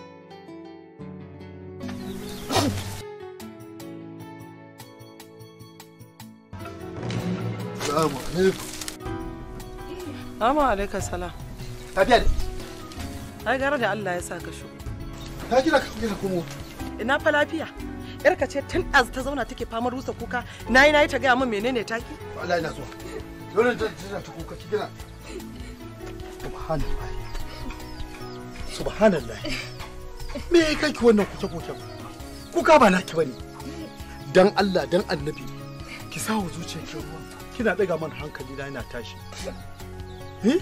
M: Salamu alaikum. Salamu alaikum salam.
N: Tafiya ne.
M: Ai gara da Allah ya sa ka shu.
N: Ta kira ka kira kuma.
M: Ina fa lafiya. Yarka ce tun az ta zauna take famar rusa kuka. Nayi nayi ta gaya min menene taki?
N: Allah ina zuwa. Dole ta tana ta kuka ki kira. Subhanallah. Subhanallah. Me ya kai ki wannan kuce kuce? Kuka ba naki bane. Dan Allah dan Annabi ki sa wa zuciyar ki ruwa. Kina daga man hankali na yana tashi. Eh?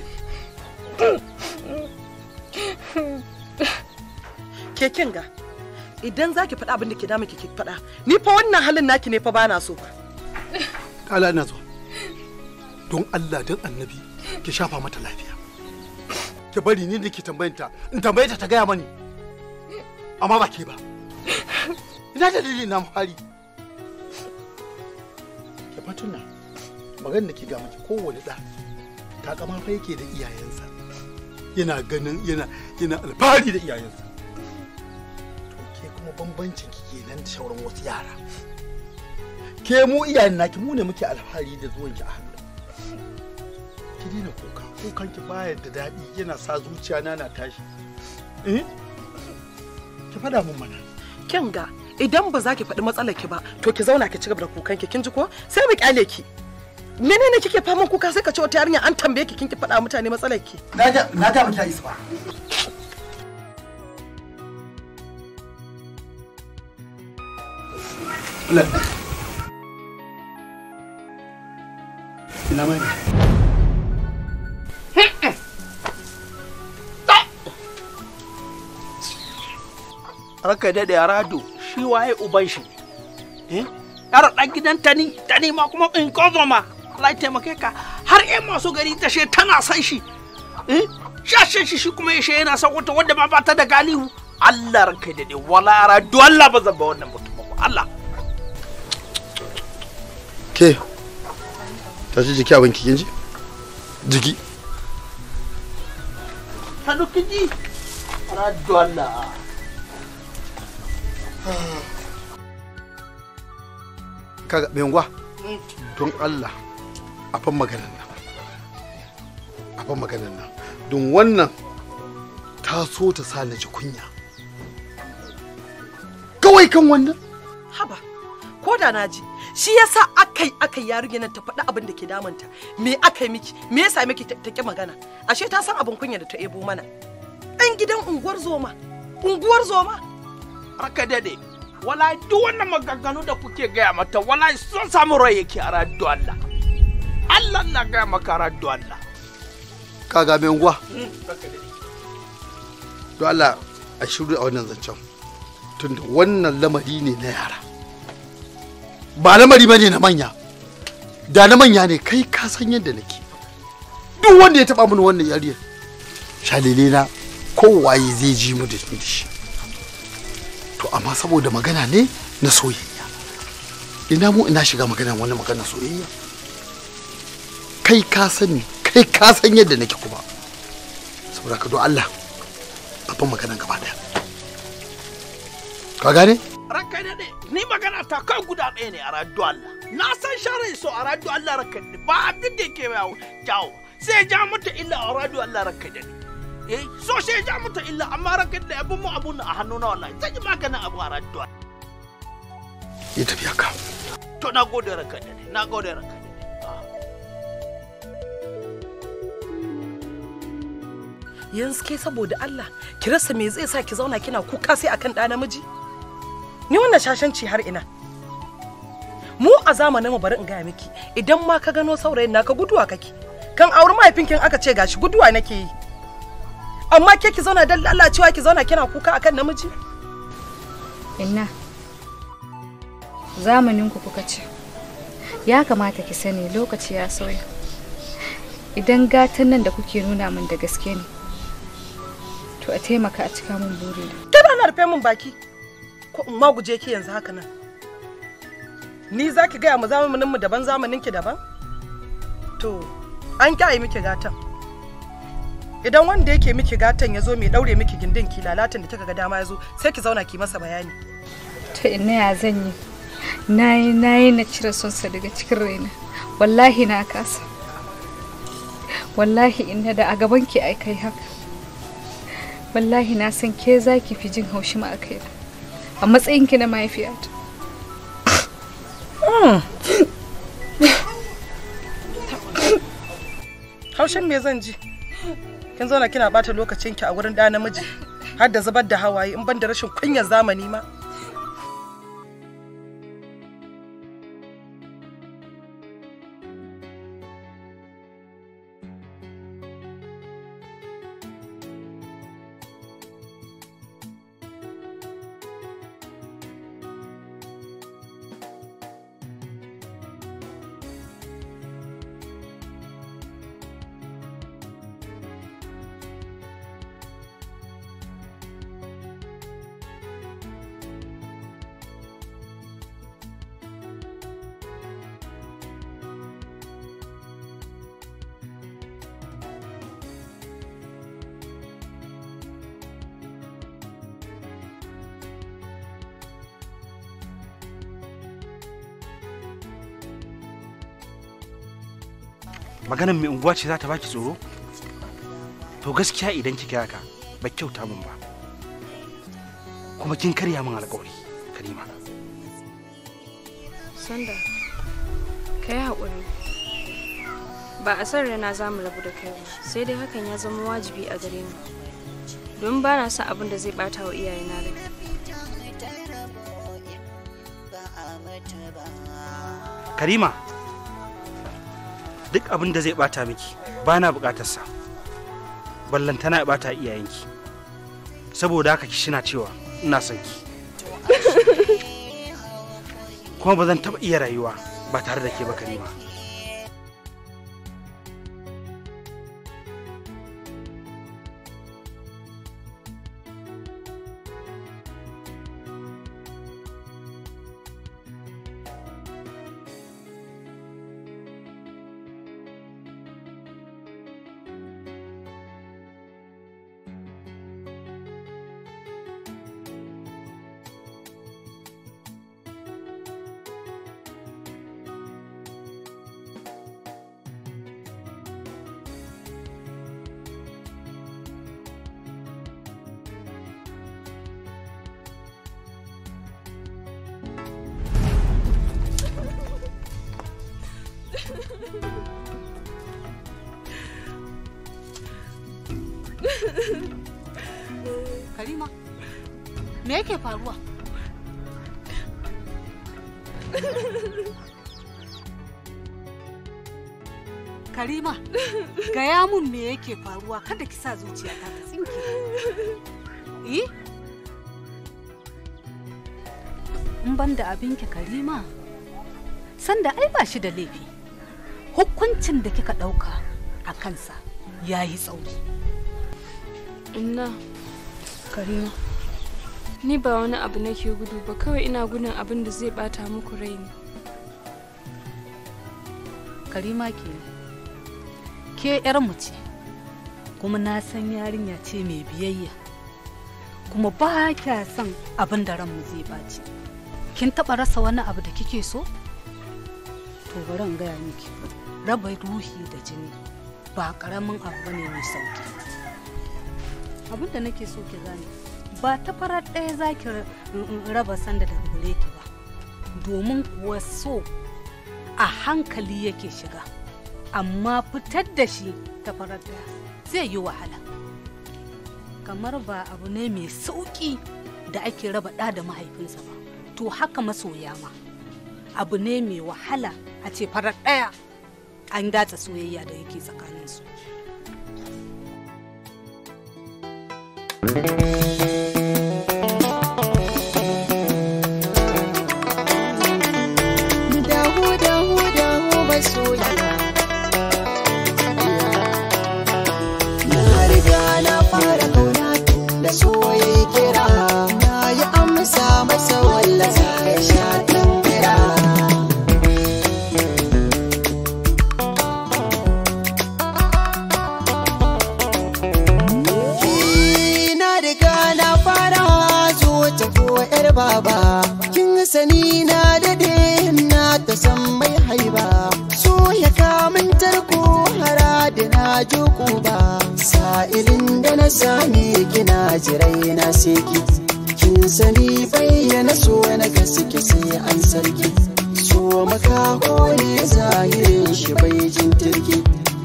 M: Ke kin ga idan zaki faɗa abin da ke damu ki ki faɗa. Ni fa wannan halin naki ne fa bana so.
N: Allah ina zuwa. Don Allah dan Annabi ki shafa mata lafiya. Ki bari ni da ke tambayanta in tambaye ta ta gaya mani. Amma ba ke ba. Ina dalili na fari. Ki fatuna magana da ke ga miki kowane da takama fa yake da iyayensa. Yana ganin yana yana alfahari da iyayensa. To ke kuma bambancin ki kenan da sauran wasu yara. Ke mu iyayen naki mu ne muke alfahari da zuwan ki a hannu. Ki daina kuka, kukan ki baya da daɗi yana sa zuciya na na tashi. Eh? Ki faɗa min mana.
M: Kin ga idan ba za ki faɗi matsalar ki ba to ki zauna ki ci gaba da kukan ki kin ji ko sai mu kyale ki. Menene kike faman kuka sai ka ce wata yarinya an tambaye ki kin ki faɗa mutane matsalar ki.
N: Na ga na ga miki isa ba. Allah. Ina mai.
H: Raka daɗe rado shi waye uban shi. Eh? Yar ɗan gidan tani, tani ma kuma in kozo ma. Allah ya taimake ka har ƴan masu gari ta she tana san shi. Eh? shashen shi shi kuma ya yana son wata wanda ma ba ta da galihu Allah ranka da ne wala ara do Allah ba zan ba wannan mutum ba Allah
N: ke tashi jiki abin ki kinji jiki
H: ta duki ji ara do Allah
N: kaga bengwa don Allah a fan maganan nan a fan maganan nan don wannan ta so ta sa na ji kunya kawai kan wannan
M: haba ko da na ji shi yasa akai akai yarinya nan ta faɗi abin da ke damunta me aka yi miki me yasa miki ta ki magana ashe ta san abin kunya da ta ebo mana ɗan gidan unguwar zoma unguwar zoma
H: raka dade wala duk wannan maganganu da kuke gaya mata wala sun samu rai yake a raddu Allah Allah na gaya maka raddu Allah
N: kaga bengwa don Allah a shiru a wannan zancen tunda wannan lamari ne na yara ba lamari ba ne na manya da na manya ne kai ka san yadda nake duk wanda ya taba mini wannan yariyar shalele na kowaye zai ji mu da shi to amma saboda magana ne na soyayya ina mu ina shiga magana wani magana soyayya kai ka sani kai ka san yadda nake kuma saboda ka don Allah babban magana gaba daya ka gane
H: ranka dade ni magana ta kai guda ɗaya ne a raddu Allah na san sharai so a raddu Allah ranka dade ba abin da yake yawo jawo sai ja mata illa a raddu Allah ranka dade eh so sai ja mata illa amma ranka dade abun mu abun a hannu na wallahi zan yi maganin abu a raddu
N: ya tafiya ka
H: to na gode ranka dade na gode ranka dade
M: yanzu ke saboda Allah ki rasa me zai sa ki zauna kina kuka sai akan ɗa namiji ni wannan shashanci har ina mu a zamanin mu bari in gaya miki idan ma ka gano saurayin naka guduwa kake kan auri mahaifinkin aka ce gashi guduwa nake yi amma ke ki zauna dan lalacewa ki zauna kina kuka akan namiji
L: inna zamanin ku kuka ce ya kamata ki sani lokaci ya sauya idan gatan nan da kuke nuna min da gaske ne to a taimaka a cika min burina
M: kada na rufe min baki ko in maguje ki yanzu haka nan ni za ki gaya mu zamanin mu daban zamanin ki daban to an kyaye miki gatan idan wanda yake miki gatan ya zo mai daure miki gindin ki lalatan da kika ga dama ya zo sai ki zauna ki masa bayani
L: to ina ya zan yi nayi nayi na cire sonsa daga cikin raina wallahi na kasa wallahi inna da a gaban ki ai kai haka wallahi na san ke za ki fi jin haushi ma a kai a matsayin ki na mahaifiyata
M: haushin me zan ji kin zauna kina bata lokacin ki a wurin da namiji har da zubar da hawaye in ban da rashin kunyar zamani ma
O: maganan mai unguwa ce za ta baki tsoro to gaskiya idan kika haka ba kyauta min ba kuma kin karya min alƙawari karima
Q: Sanda, ka yi haƙuri. Ba a san rana za mu rabu da kai ba, sai dai hakan ya zama wajibi a gare mu. Don ba na son abin da zai ɓata wa iyayena rai.
O: karima duk abin da zai bata miki ba na bukatarsa ballantana ya bata iyayenki saboda haka kishina cewa ina son ki kuma ba zan taba iya rayuwa ba tare da ke ba karima
K: Karima, me yake faruwa? Karima, gaya mun me yake faruwa kada ki sa zuciya ta ta tsinke. Eh? In ban da abinki Karima, sanda ai ba shi da laifi. Hukuncin da kika ɗauka a kansa ya yi tsauri.
Q: Inna, Karima, ni ba wani abu nake gudu ba kawai ina gudun abin da zai bata muku rai ne.
K: Karima ke ke mu ce kuma na san yarinya ce mai biyayya kuma ba kya son abin da ranmu zai baci kin taɓa rasa wani abu da kike so to bari in gaya miki raba ruhi da jini ba ƙaramin abu bane mai sauki abin da nake so ki gane ba ta farar ɗaya za ki raba sanda da gure ki ba domin kuwa so a hankali yake shiga amma fitar da shi ta farar ɗaya zai yi wahala kamar ba abu ne mai sauƙi da ake raba ɗa da mahaifinsa ba to haka masoya ma abu ne mai wahala a ce farar ɗaya an datsa soyayya da yake tsakaninsu
P: dahu dahu dahu masoya na riga na fara kauna tun da so ya kira na yi amsa masa wallasa ya sha kira na riga na fara zo ta ko yar baba kin sani na dade na ta san mai haiba so ya kamun tarko hara da na joko ba sa'ilin da na sami kina jirai na seki kin sani bayyana so na gaske sai an sarki so makaho ne zahirin shi bai jin turki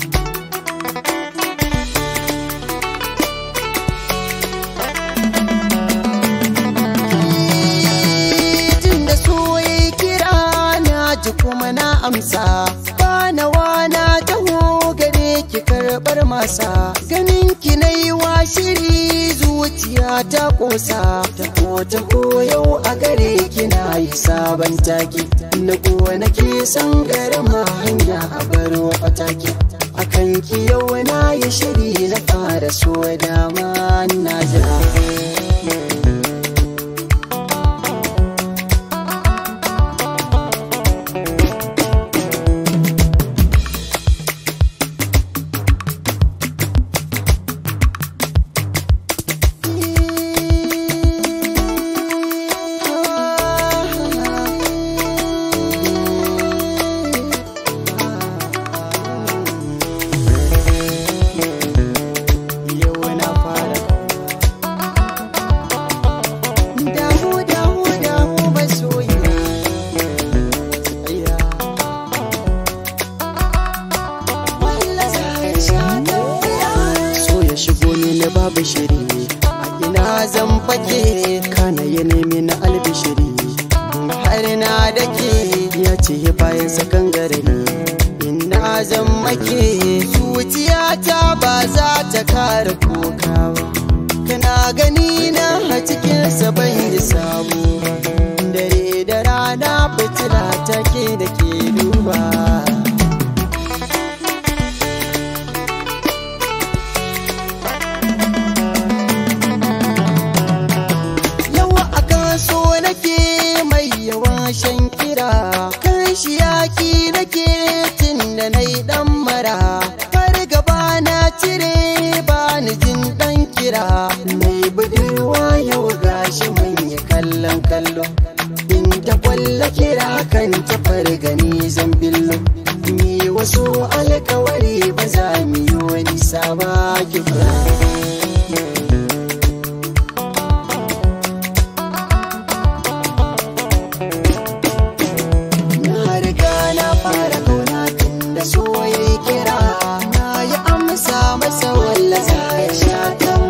P: tun da so ya kira na ji kuma na amsa bana wana taho gare ki karɓar masa ganin ki na yi wa shiri zuciya ta ƙosa taho taho yau a gare ki na yi sabon taki na kuwa ke san garama hanya a baro fataki akan ki yau na yi shiri na fara so dama na jira yau na fara damu damu damu masoyi tsaya walla sai sha so ya shigo ni na babu shiri a ina zan fake kana ya nemi na albishiri har na dake ya ce bayan sakan gare ni ina zan make zuciyata ba za ta kare kuka ba kana gani na a cikin ban yi sabo dare da rana fitila take da ke duba yawa a kaso nake mai yawan shan kira kan shi yaki nake tun da na yi dan mara har gaba na cire ba ni jin dan kira mai budurwa yau gashi manya kallon kallo in ta kwalla kira kan ta fargani zan billo ni wasu alkawari ba za mu yi wani saba kira Na riga na fara kauna tun da so ya kira na yi amsa masa walla za ya sha kan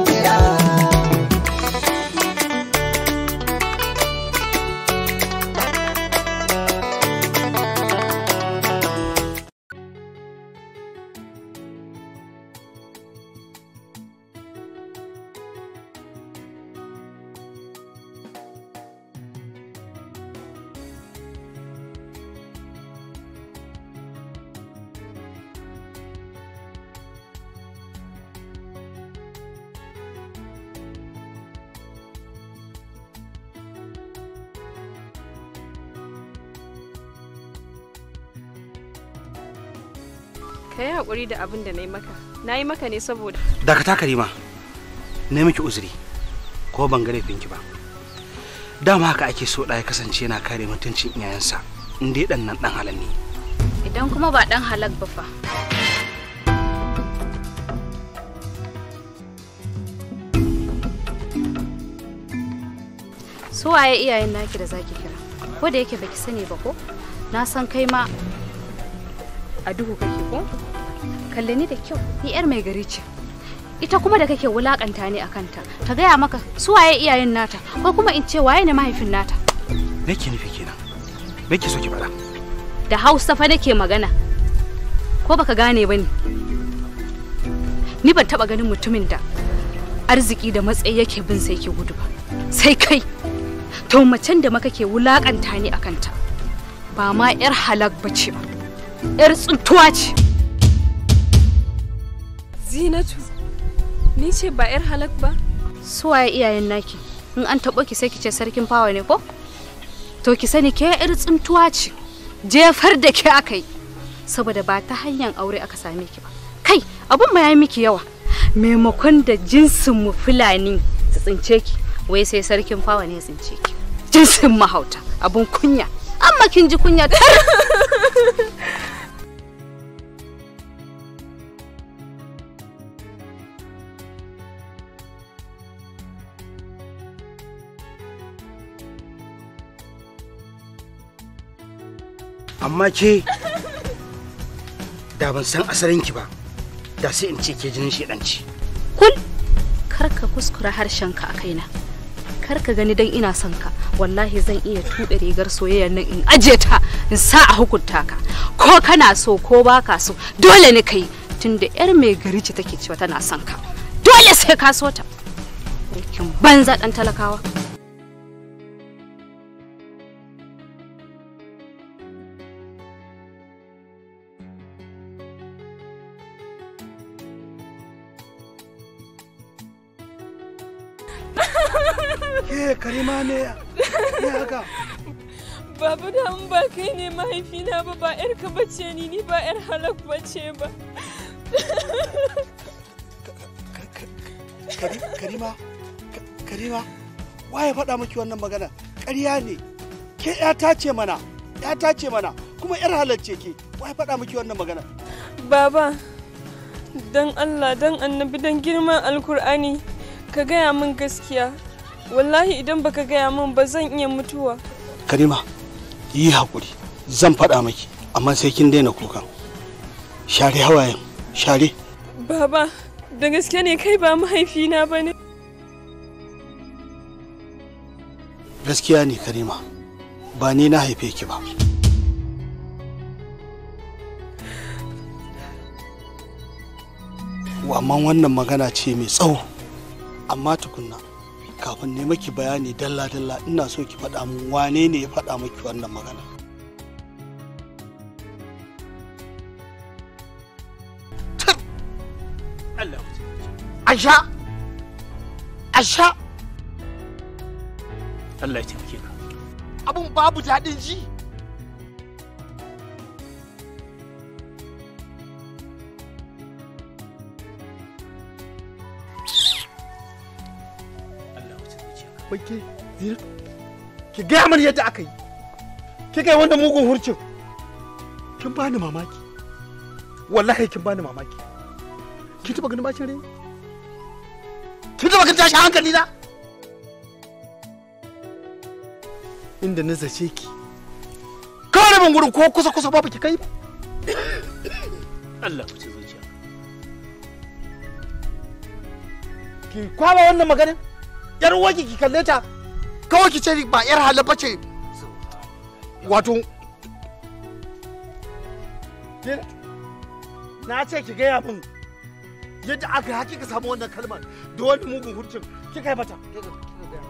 Q: ka yi haƙuri da abin da na yi maka na yi maka ne saboda
O: dakata karima na miki uzuri ko ban ga laifinki ba dama haka ake so ɗaya kasance yana kare mutuncin iyayensa in dai ɗan nan ɗan halal ne
L: Idan kuma ba ɗan halak ba fa. Su waye iyayen naki da zaki kira? Ko da yake baki sani ba ko? Na san kai ma a duhu kake ko? Kalle ni da kyau, ni yar mai gari ce. Ita kuma da kake wulakanta ni a kanta, ta gaya maka su waye iyayen nata, ko kuma in ce waye ne mahaifin nata.
O: me ke nufi kenan me ke so ki faɗa
L: Da Hausa fa nake magana. Ko baka gane ba ne? Ni ban taba ganin mutumin da arziki da matsayi yake bin sai ke gudu ba. Sai kai. To macen da maka ke wulakanta ni a kanta. Ba ma yar halak bace ba. Yar tsuntuwa ce.
Q: zinatu ni ce ba 'yar halak ba
L: Su waye iyayen naki? In an taɓo ki sai ki ce sarkin fawa ne ko? To ki sani ke yar tsuntuwa ce. Jefar da ke aka yi. Saboda ba ta hanyar aure aka same ki ba. Kai, abun ma ya miki yawa. Maimakon da jinsin mu Fulani su tsince ki, wai sai sarkin fawa ne ya tsince ki. Jinsin mahauta, abun kunya. Amma kin ji kunya tar.
O: amma ke da ban san asalinki ba da sai in ce ke jinin shedanci
L: Kul, kar ka kuskura harshenka a kaina. Kar ka gani dan ina son ka, wallahi zan iya tuɓe rigar soyayyar nan in aje ta in sa a hukunta ka. Ko kana so ko baka so, dole ne kai tunda yar mai gari ce take cewa tana son ka. Dole sai ka so ta. Aikin banza dan talakawa.
N: Ke karima ne ne haka?
Q: Baba da an ba kai ne mahaifina ba ba 'yarka bace ni ni ba 'yar halak bace ba.
N: Kari- Karima, Ka- Karima, waye faɗa miki wannan magana? Ƙarya ne. Ke ƴata ce mana, ƴata ce mana, kuma ƴar halarce ke. Waye faɗa miki wannan magana?
Q: Baba, don Allah don annabi don girman alkur'ani ka gaya min gaskiya. Wallahi idan baka gaya min ba zan iya mutuwa.
N: Karima, yi haƙuri. Zan faɗa miki, amma sai kin daina kukan. Share hawayen, share.
Q: Baba, da gaske ne kai ba mahaifina ba ne.
N: Gaskiya ne Karima, ba ni na haife ki ba. Amma wannan magana ce mai tsawo, amma tukunna kafin ne maki bayani dalla-dalla ina so ki faɗa min wane ne ya faɗa maki wannan magana.
H: Allah
N: Asha! Asha!
H: Allah ya taimake ka
N: Abun babu daɗin ji. Wai ke, Zira, ki gaya mani yadda aka yi. Kika yi wannan mugun hurcin. Kin bani mamaki. Wallahi kin bani mamaki. Kin taɓa ganin bacin rai? Kin taɓa ganin tashin hankali na? Inda na zace ki. Kawai rabin gurin ko kusa kusa babu ki kai ba.
H: Allah ku ci zuciya
N: Ki kwaba wannan maganin? Yar uwarki ki kalle ta. Kawai ki ce ba yar halaba ce. Wato Ke- na ce ki gaya min yadda aka yi hakika samu wannan kalmar da wani mugun hurcin kika yi mata. Kika- kika gaya.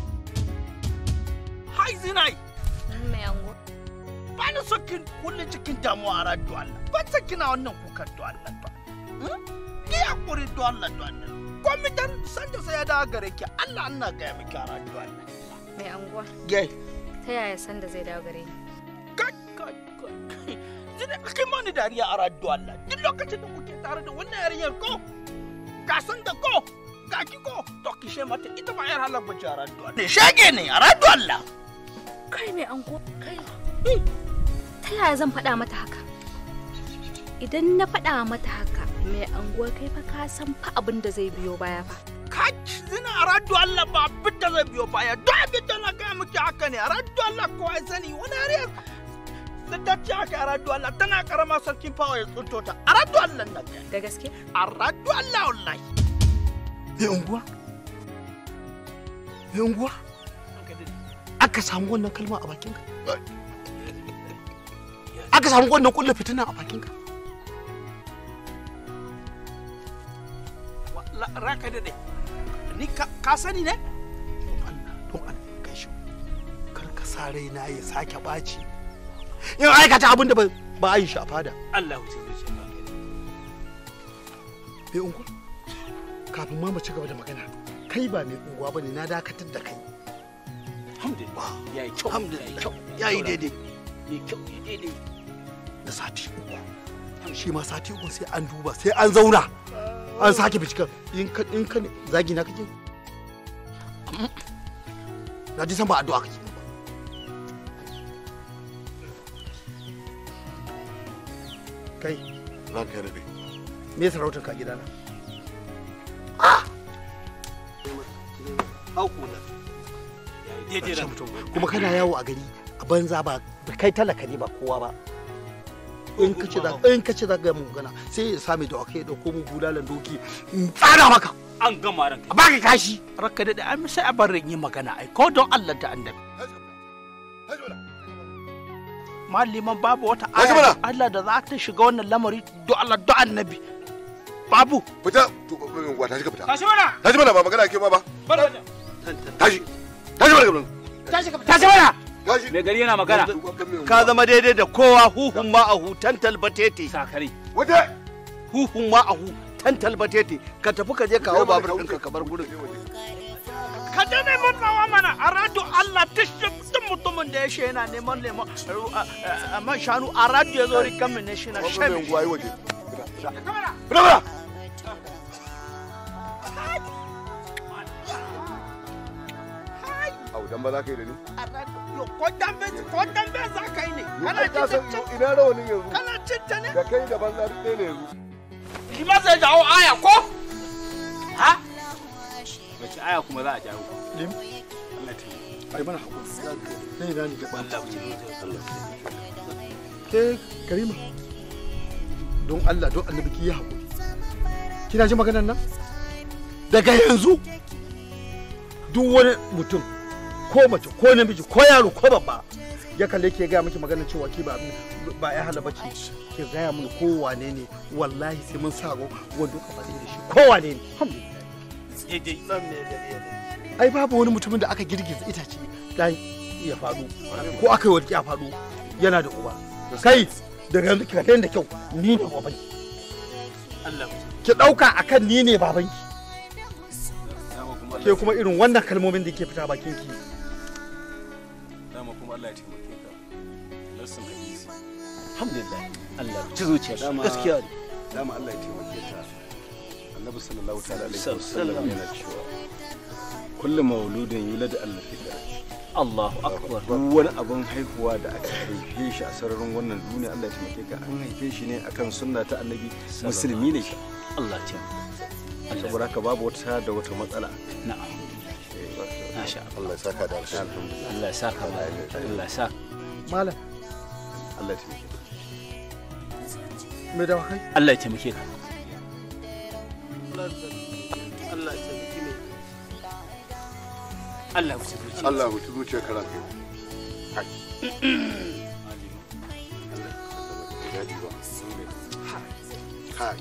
H: hai zinai
L: Mai ango.
H: ba ni so kin kulle cikin damuwa a radio Allah ba ta kina wannan kukan do Allah to ki hakuri do Allah do Allah komai dan san da sai ya dawo gare ki Allah Allah ga miki a radio Allah
L: Mai anguwa.
H: gai
L: Ta yaya sanda zai dawo gare ni?
H: yanzu ne kai mani dariya a raddu Allah duk lokacin da kuke tare da wannan yarinyar ko ka san da ko ga ki ko to ki she mata ita ba yar halar bace a raddu Allah ne shege ne a raddu Allah
L: kai mai ango kai ta yaya zan faɗa mata haka idan na faɗa mata haka mai anguwa kai fa ka san fa abin da zai biyo baya fa
H: ka zina a raddu Allah ba abin da zai biyo baya duk abin da na gaya miki haka ne a raddu Allah kowa ya sani wani yariyar da ta ce haka a raddu Allah tana karama sarkin fawa ya tsunto ta a raddu Allah na
L: da gaske
H: a raddu Allah wallahi
N: mai unguwa mai unguwa aka samu wannan kalma a bakinka aka samu wannan kulle fitina a bakinka
H: raka daɗe ni ka sani ne
N: don Allah kai shi kar ka sa raina ya sake ɓaci in aikata abin da ba a yi shi a fada
I: Allah wuce zuciya ba
N: mai unguwa kafin ma mu ci gaba da magana kai ba mai unguwa bane na dakatar da kai
I: alhamdulillah yayi kyau
N: alhamdulillah yayi daidai
I: yayi kyau yayi daidai
N: da sati uku shi ma sati uku sai an duba sai an zauna an sake binciken in ka in ka zagi na kake na ji san ba addu'a kake kai
D: ranka ya daɗe
N: me sarautar ka gidana
I: daidai ran
N: kuma kana yawo a gari a banza ba da kai talaka ne ba kowa ba in ka ce za in ka ce za ga mu gana sai ya same da kai da ko mu bulalan doki in tsara maka
I: an gama ranka
N: ba ka kashi
H: raka daɗe an sai a bar yi magana ai ko don Allah da annabi maliman babu wata aya Allah da za ta shiga wannan lamari do Allah do annabi babu
D: fita wa tashi ka fita
B: tashi mana
D: tashi mana ba magana ke ba ba
B: bar
D: tashi tashi mana gaban
B: tashi ka
N: tashi mana
D: tashi
I: mai gari yana magana
A: ka zama daidai da kowa huhun ma a hutan talbatete
I: sakare
D: wata
A: huhun ma a hutan talbatete ka tafi ka je kawo babur ɗinka ka bar gurin
H: ka je neman nawa mana a radio Allah duk mutumin da ya she yana neman neman man shanu a radio ya zo rikan mu ne shi na shan
D: mai unguwa yi waje fita fita au dan ba za ka yi da ni
H: ko dambe ko dambe za ka yi ne kana
D: Ai, ka san
H: cin
D: ina rawanin yanzu
H: kana cin ta ne
D: da kai da banza duk ɗaya ne yanzu
H: shi ma zai jawo aya ko ha
I: wace aya kuma za a jawo
N: lim
I: Allah ta
N: ai mana hakuri sai na ni ga ban
I: Allah wuce zuciya
N: ke karima don Allah don annabi ki yi hakuri kina ji maganar nan daga yanzu duk wani mutum ko mace ko namiji ko yaro ko babba ya kalle ke gaya miki maganar cewa ki ba ba ya hala bace ke gaya mun ko wane ne wallahi sai mun sa wando ka faɗi da shi ko wane ne alhamdulillah ai babu wani mutumin da aka girgiza itace dan ya faɗo ko aka yi walƙi a faɗo yana da uba kai daga yanzu ki kalle da kyau ni ne babanki
I: Allah
N: ki ɗauka akan ni ne babanki ke kuma irin wannan kalmomin da ke fita bakin ki
I: dama kuma Allah ya taimake ka nassin hadisi
G: alhamdulillah Allah ci zuciya dama
N: gaskiya ne
G: dama Allah ya taimake ta annabi sallallahu ta'ala alaihi wasallam yana cewa kullu mauludin yulad Allah fitra
I: Allahu akbar
G: duk wani abin haihuwa da aka haife shi a sararin wannan duniya Allah ya taimake ka an haife shi ne akan sunna ta annabi musulmi ne shi
I: Allah ta
G: saboda haka babu wata da wata matsala
I: na'am masha
D: Allah ya saka da alkhairi
I: Allah ya saka ma Allah ya saka
N: malam
G: Allah ya taimake
N: me da kai
I: Allah ya taimake ka
A: Allah ya taimaki ne
I: Allah ya wuce zuciya
D: Allah ya huci zuciyar ka ranka kai ya ji ba kai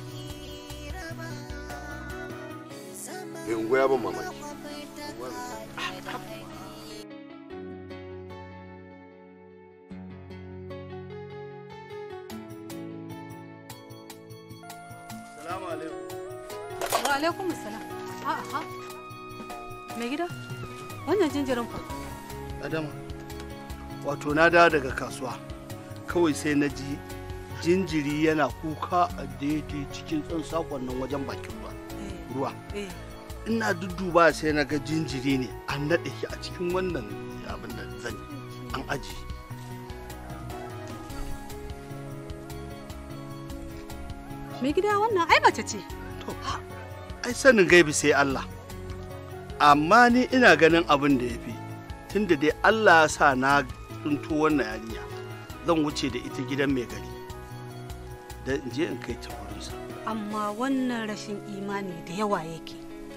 D: mai unguwa ya ban mamaki
A: salamu alaikum
K: Wa alaikum salam. A'a ha. Me gida? Wannan jinjirin fa.
A: adama wato na dawo daga kasuwa kawai sai na ji jinjiri yana kuka a daidai cikin tsan sakon nan wajen bakin ruwa ruwa ina dudduba sai na ga jinjiri ne an naɗe shi a cikin wannan abin da zan an aji
K: mai gida wannan ai mace ce
A: ai sanin gaibi sai Allah amma ni ina ganin abin da ya fi tunda dai Allah ya sa na tsinto wannan yarinya zan wuce da ita gidan mai gari da in je in kai ta wurinsa
K: amma wannan rashin imani da yawa yake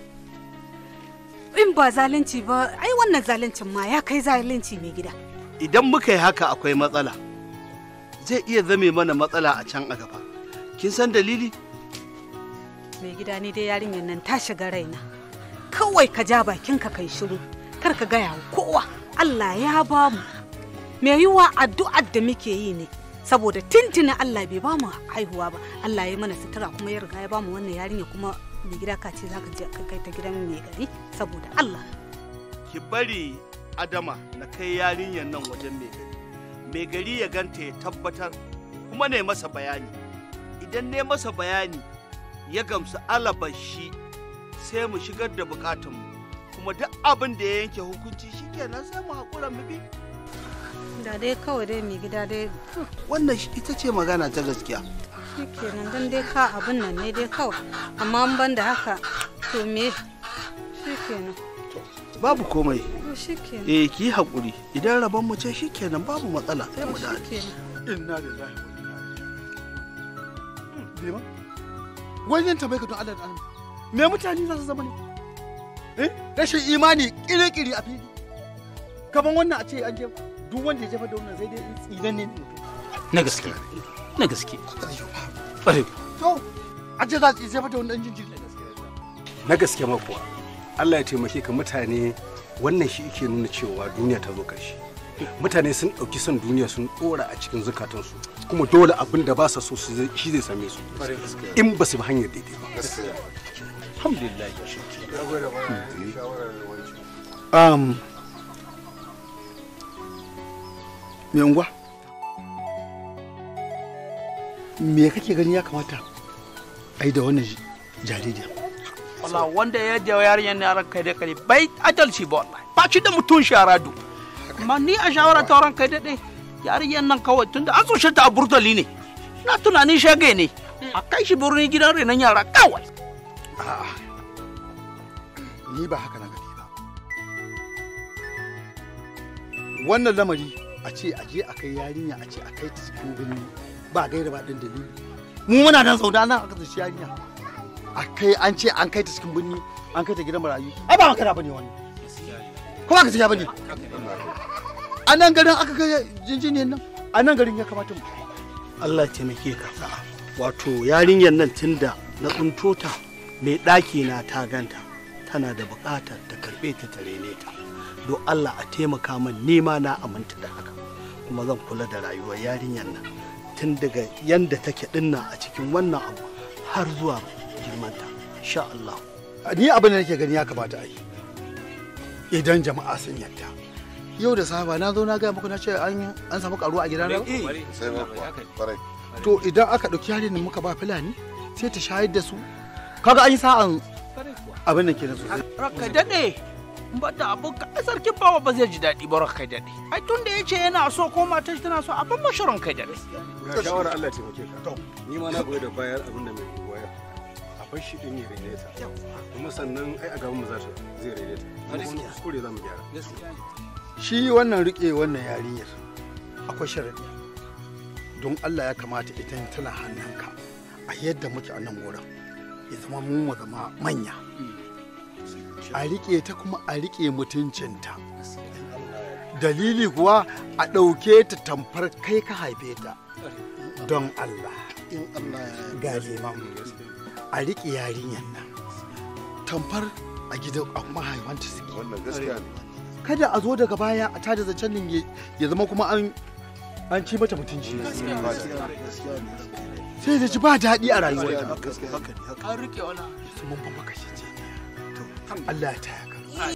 K: in ba zalunci ba ai wannan zaluncin ma ya kai zalunci mai gida
A: idan muka yi haka akwai matsala zai iya zame mana matsala a can a gaba kin san dalili
K: mai gida ne dai yarinyar nan ta shiga raina kawai ka ja bakinka kai shiru kar ka gaya wa kowa Allah ya ba mu mai yiwa addu'ar da muke yi ne saboda tintina Allah bai ba mu haihuwa ba Allah ya mana sutura kuma ya riga ya ba mu wannan yarinya kuma mai gida ka ce zaka je ka kai ta gidan mai gari saboda Allah
A: ki bari adama na kai yarinyar nan wajen mai gari mai gari ya ganta ya tabbatar kuma ne masa bayani idan ne masa bayani ya gamsu alabashi sai mu shigar da bukatunmu kuma duk abin da ya yanke hukunci shikenan sai mu haƙura mu bi
K: da dai kawai dai mai gida dai
A: wannan ita ce magana ta gaskiya
K: shikenan dan dai ka abin nan ne dai kawai amma an ban da haka to me shikenan
A: babu komai
K: to shikenan
A: eh ki yi haƙuri idan rabon mu ce shikenan babu matsala sai mu da
K: shikenan
N: inna lillahi wa wajen tambaye ka don Allah da Allah me mutane za su zama ne eh rashin imani kiri-kiri a fili kaman wannan a ce an je duk wanda ya jefa da wannan sai dai tsinan ne
O: na gaske na gaske ƙwarai
N: to a ce za su jefa da wannan jinjiri
G: na gaske ma kuwa Allah ya taimake ka mutane wannan shi yake nuna cewa duniya ta zo ƙarshe mutane sun ɗauki son duniya sun ɗora a cikin zukatansu kuma dole abin da ba sa so su zai- shi zai same su in ba su bi hanyar daidai ba alhamdulillah
N: um me unguwa me kake gani ya kamata a yi da wannan jaririya
H: wala wanda ya jawo yarinyar ne ran kai da kare bai adalci ba wallahi ba shi da mutum sharadu amma ni a shawara ta ran kai da dai yarinyar nan kawai tunda an tsoce ta a burtali ne na tunanin shage ne a kai shi birni gidan renon yara kawai
N: a'a ni ba haka na gani ba wannan lamari a ce a je a kai yarinya a ce a kai ta cikin birni ba gaira ba ɗin dalili mu muna nan zaune nan aka tsaci yarinya a kai an ce an kai ta cikin birni an kai ta gidan marayu ai ba makara bane wani ko ba ka siya bane a nan garin aka kai jinjiniyar nan a nan garin ya kamata mu
A: Allah ya taimake ka wato yarinyar nan tunda na tsinto ta mai ɗaki na ta ganta tana da buƙatar ta karɓe ta ta rene ta don Allah a taimaka min nema na aminta da haka kuma zan kula da rayuwar yarinyar nan tun daga yanda take dinnan a cikin wannan abu har zuwa girmanta insha Allah
N: ni abin da nake gani ya kamata a yi idan jama'a sun yadda yau da safa na zo na gaya muku na ce an an samu karuwa a gidana to idan aka ɗauki yarin da muka ba fulani sai ta shayar da su kaga an yi sa'an abin da ke na sosai
H: ranka daɗe ba da abin ka ai sarkin bawa ba zai ji daɗi ba ranka daɗe ai tun da ya ce yana so ko matar shi tana so abin mashi ranka daɗe
I: ga shawara Allah ya taimake ka ni ma na goyi da bayar abin da mai goya a bar shi din ya rene ta kuma sannan ai a gaban mu za ta zai rene ta kuma wani kuskure za mu gyara
N: shi wannan rike wannan yarinyar akwai sharadi don Allah ya kamata ita tana hannunka a yadda muke a nan wurin ya zama mu mu zama manya a rike ta kuma a rike mutuncinta dalili kuwa a ɗauke ta tamfar kai ka haife ta don Allah ga liman a rike yarinyar nan tamfar a gidan a mahaifanta suke
I: wannan gaskiya ne
N: kada a zo daga baya a tada zancen nan ya- ya zama kuma an an ci mata mutunci sai da ji ba daɗi a rayuwa
H: an rike wani
N: mun fa baka shi ce Allah ya taya ka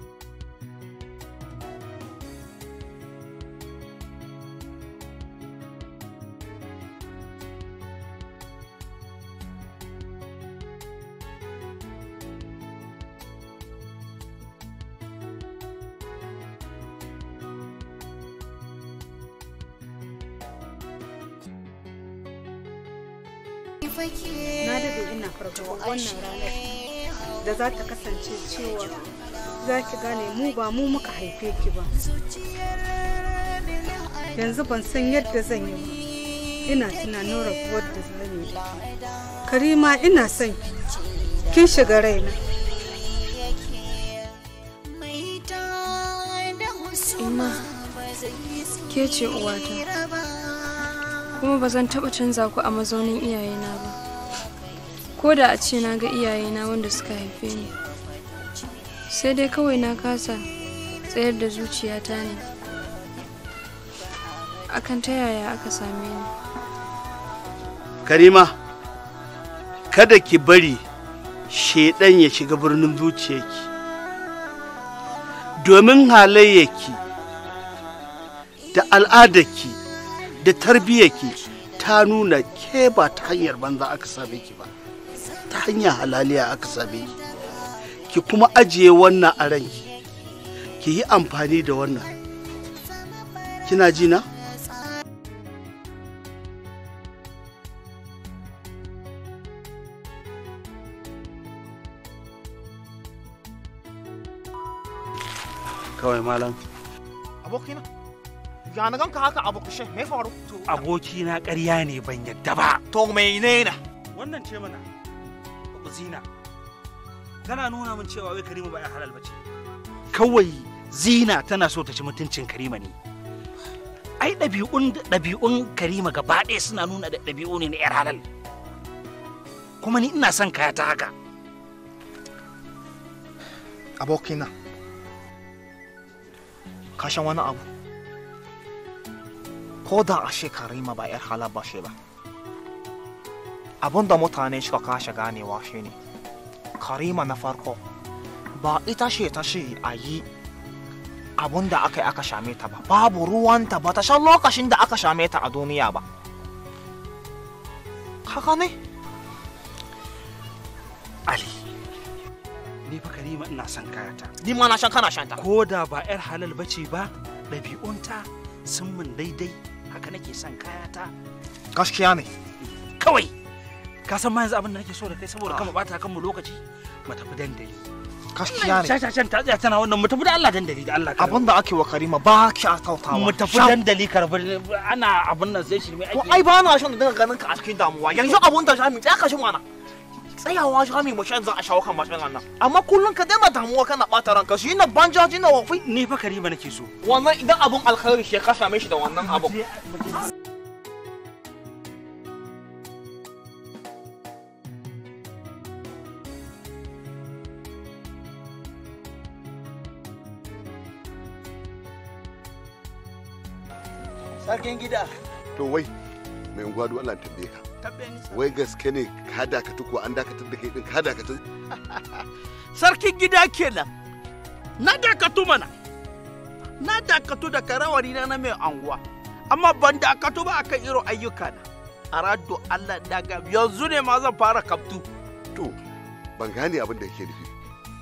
K: na daɗe ina fargaba wannan ranar da za ta kasance cewa za ki gane mu ba mu muka haife ki ba yanzu ban san yadda zan yi ba ina tunanin rabuwar da zan yi da ke karima ina son ki kin shiga raina
Q: Ina ke ce uwata kuma ba zan taɓa canza ku a mazaunin iyayena ba ko da a ce na ga iyayena wanda suka haife ni sai dai kawai na kasa tsayar da zuciyata ne akan ta yaya aka same ni
A: karima kada ki bari shaidan ya shiga birnin zuciyarki domin halayyarki da al'adarki da tarbiyyarki ta nuna ke ba ta hanyar banza aka same ki ba ta hanyar halaliya aka same ki ki kuma ajiye wannan a ranki ki yi amfani da wannan kina ji na? kawai malam
C: abokina ya na ganka haka abu kushe me faru
O: abokina ƙarya ne ban yadda ba
C: to menene
O: wannan ce mana zina tana nuna min cewa wai karima ba ya halal bace kawai zina tana so ta ci mutuncin karima ne ai ɗabi'un ɗabi'un karima gaba ɗaya suna nuna da ɗabi'u ne na yar halal kuma ni ina son kaya ta haka
C: abokina kashin wani abu ko da a shekarima ba yar halar ba shi ba abin da mutane suka kashe ganewa shi ne karima na farko ba ita ce ta ce a yi abin da aka yi aka shame ta ba babu ruwanta ba ta san lokacin da aka shame ta a duniya ba haka ne
O: ali ni fa karima ina son kayata
C: ni ma na shan kana shanta
O: ko da ba yar halal bace ba ɗabi'unta sun min daidai haka nake son kayata
C: gaskiya ne
O: kawai ka san ma yanzu abin da nake so da kai saboda kama bata kan mu lokaci mu tafi dandali
C: gaskiya ne
O: shashashan ta tsaya tana wannan mu tafi da Allah dandali da Allah
C: abin da ake wa karima ba ki a kautawa
O: mu tafi dandali karbi ana abin nan sai shirme
C: to
O: ake
C: ai ba na son da dinga ganin ka a cikin damuwa yanzu abun da shami tsaya ka shi mana tsayawa shami mu shan za a shawo kan matsalan nan amma kullum ka daina damuwa kana bata ranka shi na banja ji na wafi
O: ni fa karima nake so
C: wannan idan abun alkhairi shi ka same shi da wannan abun
G: sarkin gida
R: to wai mai unguwa duk Allah tambaye ka
H: Tambaye ni,
R: wai gaske ne ka dakatu ko an dakatar da kai din ka dakatu
H: sarkin gida kenan na dakatu mana na dakatu da karawari na na mai anguwa amma ban dakatu ba akan irin ayyuka na a rado Allah daga yanzu ne ma zan fara kaftu
R: to ban gane abin da yake nufi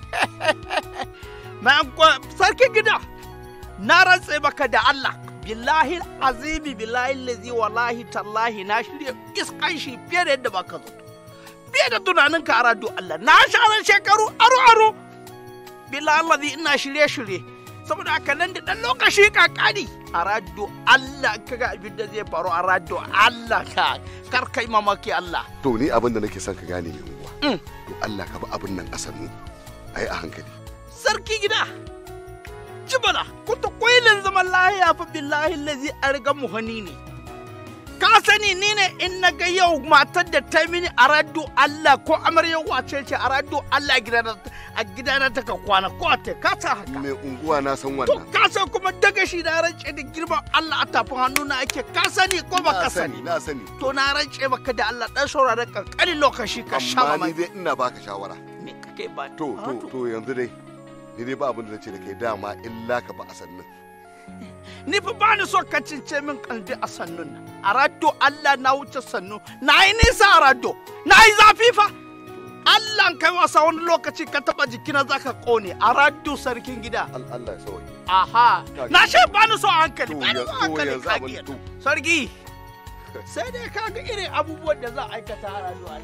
H: mai anguwa sarkin gida na rantse maka da Allah billahi azimi billahi lazi wallahi tallahi na shirya iskan shi fiye da yadda baka zato fiye da tunanin ka a rado Allah na sharan shekaru aro aro billahi lazi ina shirye shirye saboda haka nan da dan lokaci kakani a rado Allah kaga abin da zai faru a rado Allah ka kar kai mamaki Allah
R: to ni abin da nake son ka gane mai unguwa to Allah ka bi abin nan a sannu ai a hankali
H: sarki gida jibala kuta kwailin zaman lahiya fa billahi lazi a riga muhani ne ka sani ni ne in na ga yau matar da ta mini a rado Allah ko amarya wace ce a rado Allah a gidana ta ka kwana ko ta ka ta haka
R: mai unguwa na san
H: to
R: wannan
H: ka san kuma daga shi na rance da girman Allah a tafin hannu na ake ka sani ko ba
R: na
H: ka
R: sani
H: sani
R: na sani
H: to na rance maka da Allah dan saurara kankanin lokaci ka sha
R: amma ni
H: mamaki
R: dai ina baka shawara
H: me kake ba
R: to to to yanzu dai ni dai ba abin da nace da kai dama illa ka ba a sannin
H: ni fa ba ni so ka cince min kalbi a sannun nan a raddo Allah na wuce sannu na yi nisa a raddo na yi zafi fa Allah kai wasa wani lokaci ka taba jikina za ka kone a raddo sarkin gida
R: Allah ya sauke
H: aha na ce ba ni so a hankali
R: to
H: ba ni so a
R: yanzu
H: hankali
R: yanzu
H: ka
R: abin
H: giya
R: to
H: sarki sai dai kaga irin abubuwan da za a aikata a rayuwa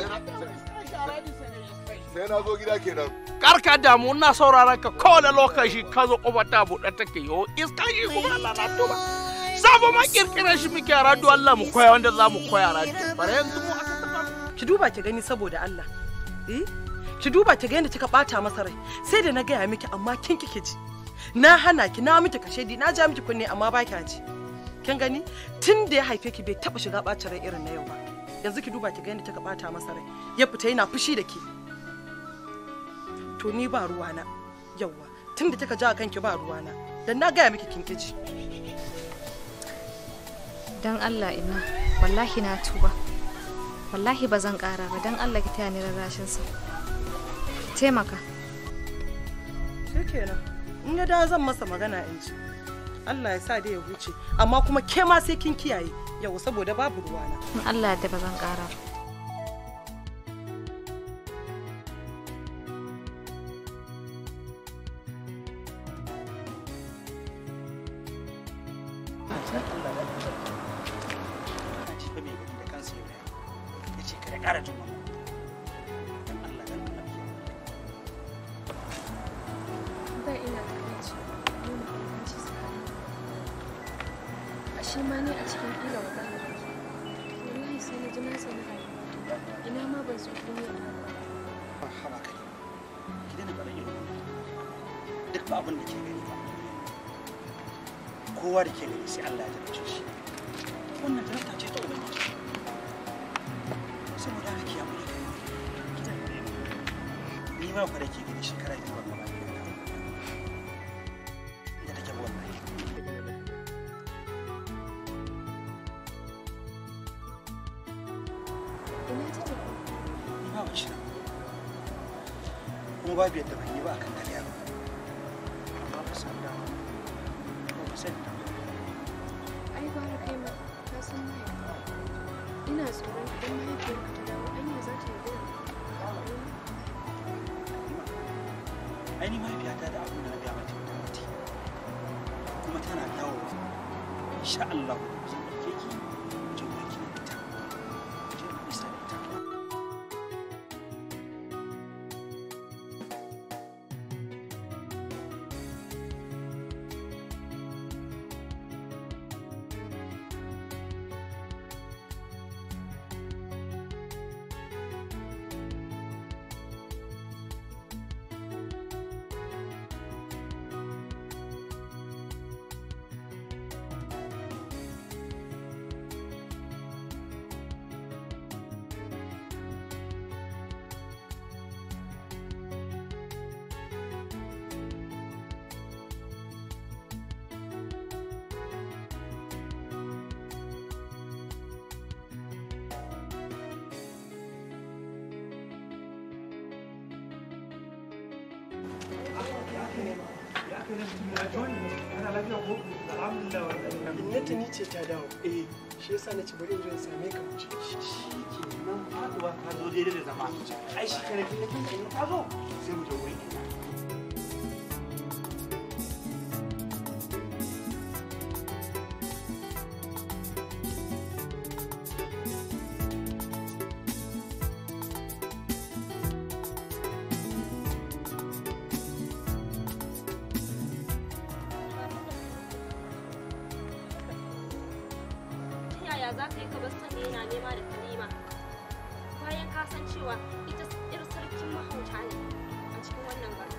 R: sai na zo gida kenan
H: karka damu ina sauraron ka kowane lokaci ka zo ƙofar ta buɗe take yo iska shi kuma Allah na tuba sabo ma kirkirar shi muke a radio Allah mu koya wanda za mu koya a radio bare yanzu mu
M: ki duba ki gani saboda Allah eh ki duba ki ga yadda kika bata masa rai sai da na gaya miki amma kin kike ji na hana ki na miki kashedi na ja miki kunne amma ba ki ji kin gani tun da ya haife ki bai taba shiga bacin rai irin na yau ba yanzu ki duba ki ga yadda kika bata masa rai ya fita yana fushi da ke to ni ba ruwana yauwa tun da kika ja kanki ba ruwana dan na gaya miki kin kiji
E: dan Allah ina wallahi na tuba wallahi ba zan kara ba dan Allah ki taya ni rarrashin sa taimaka
M: shikenan in ya da zan masa magana in ji Allah ya sa dai ya huce amma kuma ke ma sai kin kiyaye yau saboda babu ruwana
E: in Allah ya ba zan kara ba
Q: da ina da kanci nuna bambanci tsakanin ashe ma ne a cikin ƙila wadanda wallahi sai na ji na sani rayuwa ina ma ban zo duniya
O: ba haba kai ki daina faɗa irin wannan duk ba abin da ke gani ba kowa da ke gani sai Allah ya tabbace shi wannan talata ce ta ubangiji saboda haka ki yamu da ki daina faɗa irin wannan ni ma fa da ke gani shekara biyu ban gaba da take ba wallahi
Q: ina ta tafi
O: ni ma ban shi nan kuma babu yadda ban yi ba akan kariya ba amma ba san dama ko ba san dama
Q: ai gwara kai ma ka san mahaifa ina tsoron idan mahaifiyarka ta dawo anya za ta yi
O: ai ni mahaifiyata da abin da na gaya mata ta mutu kuma tana dawowa insha Allah zan ɗauke ki mu je wurin ki da ita mu je mu isa da ita
M: Innata ni ce ta dawo. Eh, shi yasa na ci bari in zo in same ka mu ci.
O: nan faduwa ka zo daidai da zama ai shi kare kin kin ka zo sai mu je wurin ki
S: ta yaya za ka yi ka bar sanda yana nema da kalima bayan ka san cewa ita ir sarkin mahauta ne a cikin wannan garin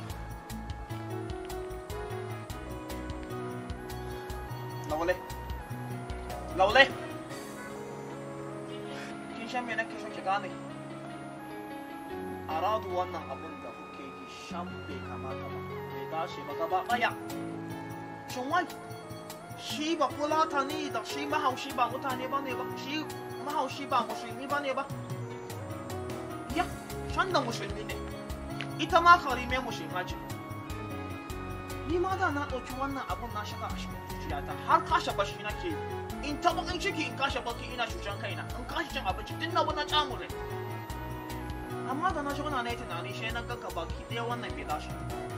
B: Laule. Laule. Kin san me nake so ki gane? Aradu wannan abun da kuke yi shan bai kamata ba. Bai dace ba gaba ɗaya. Shin wai shi ba fulata ne da shi mahaushi ba mutane ba ne ba shi mahaushi ba musulmi ba ne ba ya shan da musulmi ne ita ma karime musulma ce ni ma da na ɗauki wannan abun na shiga a cikin zuciyata har kashe bashi nake yi in ta bakin ciki in kashe baki ina cutan kaina in kashe cin abinci duk na wani camure amma da na zauna na yi tunani shi na ganka baki ɗaya wannan bai dace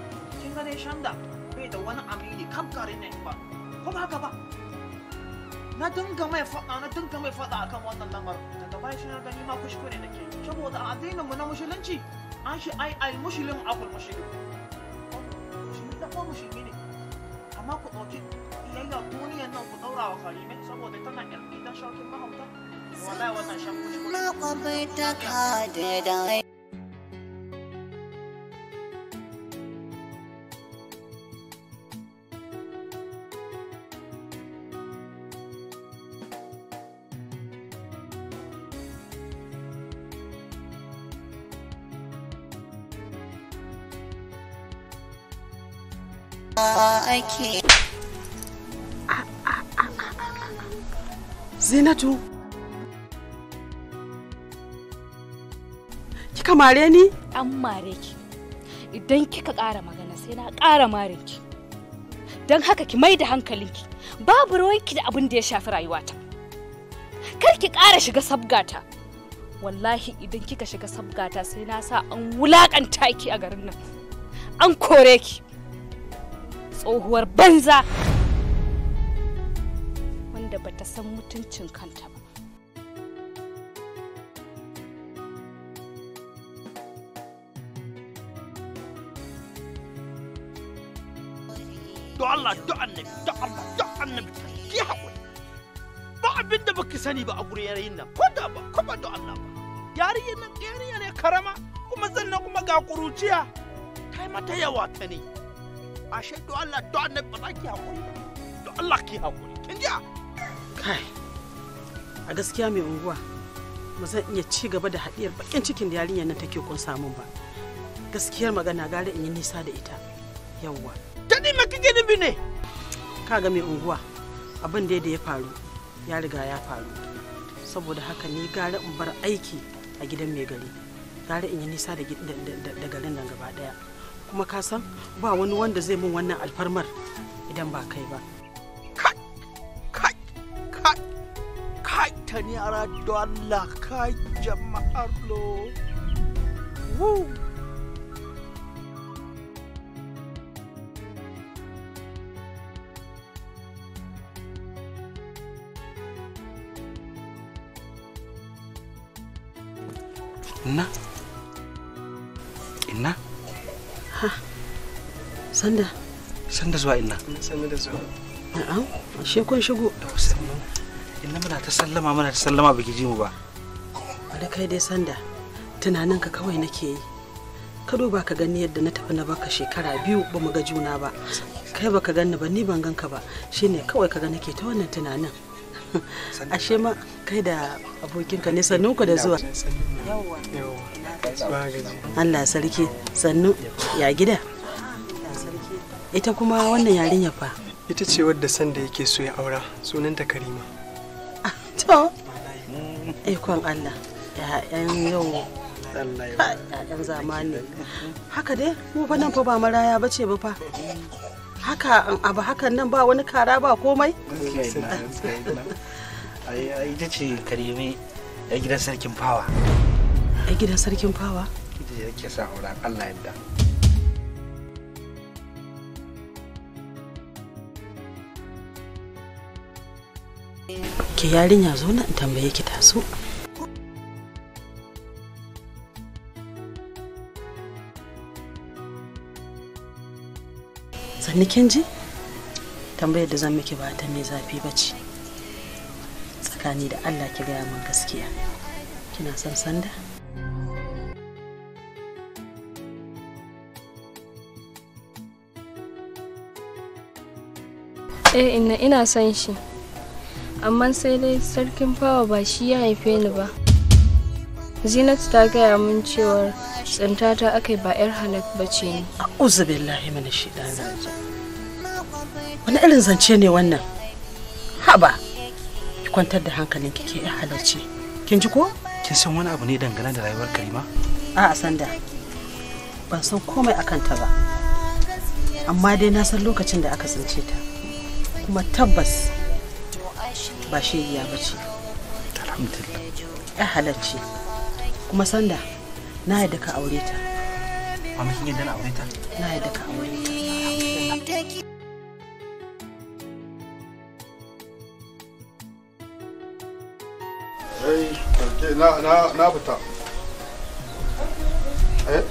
B: kin ga dai shanda bai da wani amini kam kare ne ba ko ba haka ba
C: na dinga mai faɗa na dinga mai faɗa akan wannan lamarin daga baya shi na gani ma kuskure nake saboda a addinin mu na musulunci an shi ai ai muslim akul muslim musulmi da kuma musulmi ne amma ku ɗauki iyayya duniyan nan ku ɗaura wa karimai saboda tana ƴan gidan shaukin mahauta wallahi wannan shan kuskure
T: makwabtaka da dai ake
M: Zinatu. Kika mare ni?
E: An mare ki. Idan kika ƙara magana sai na ƙara mare ki. Don haka ki mai da hankalinki. Babu rawanki da abin da ya shafi rayuwata. Kar ki ƙara shiga sabgata. Wallahi idan kika shiga sabgata sai na sa an wulaƙanta ki a garin nan. An kore ki. Tsohuwar banza. Wanda bata san mutuncin kanta ba.
H: don Allah don annabi don Allah don annabi ki haƙuri ba abin da baki sani ba a gurin yarayin nan ko da ba ko ba don Allah ba yarinyar nan yarinya ne karama kuma sannan kuma ga kuruciya ta yi mata yawa ta ne ashe don Allah don annabi ba za ki haƙuri ba don Allah ki haƙuri kin ji
M: Kai, a gaskiya mai unguwa ba zan iya ci gaba da haɗiyar bakin cikin da yarinyar nan take kun samun ba. Gaskiyar magana gara in yi nisa da ita. Yawwa.
H: ta ni maka gani bi ne
M: Kaga mai unguwa abin da ya faru ya riga ya faru. Saboda haka ni gara in bar aiki a gidan mai gari. Gara in yi nisa da, gid- da- da- da garin nan gaba ɗaya. Kuma ka san ba wani wanda zai min wannan alfarmar idan ba kai ba.
H: kai ta ni ara don Allah kai jama'ar lo Woo.
O: Inna? Inna?
M: Sanda.
O: Sanda zuwa inna.
M: Sanda da zuwa. Na'am, ashe kun shigo.
O: Inna muna ta sallama muna ta sallama baki ji mu ba.
M: da kai dai sanda tunaninka kawai nake yi ka duba ka gani yadda na tafi na baka shekara biyu ba mu ga juna ba kai baka ganni ba ni ban ganka ba shine kawai ka ga nake ta wannan tunanin ashe ma kai da abokinka ne sannu ku da zuwa Allah sarki sannu ya gida ita kuma wannan yarinya fa
U: ita ce wadda sanda yake so ya aura sunanta karima
M: to ikon Allah ya'yan yau ya'yan zamani haka dai mu fa nan fa ba maraya bace ba fa haka abu hakan nan ba wani kara ba komai
O: Ita ce karime a gidan sarkin fawa.
M: a gidan sarkin fawa
O: Ita ce yake sa auren Allah yadda.
M: ke yarinya zo na in tambaye ki taso sannu kin ji tambayar da zan miki ba ta mai zafi ba ce tsakani da allah ki gaya min gaskiya kina son sanda
Q: Eh ina ina son shi. Amma sai dai sarkin fawa ba shi ya haife ni ba. Zinatu ta gaya min cewar tsintata aka ba 'yar halak ba ce ni.
M: uzu billahi mana shi wani irin zance ne wannan haba ki kwantar da hankalin ki ke halarci kin ji ko
O: Kin san wani abu ne dangane da rayuwar Karima?
M: a sanda ban san komai akan ta ba amma dai na san lokacin da aka tsince ta kuma tabbas ba shegiya ba ce
O: Alhamdulillah.
M: ya halarci kuma sanda na yadda ka aure ta
O: Mama kin yadda na aure ta?
M: na yadda ka aure ta
N: ai ke na na na fita eh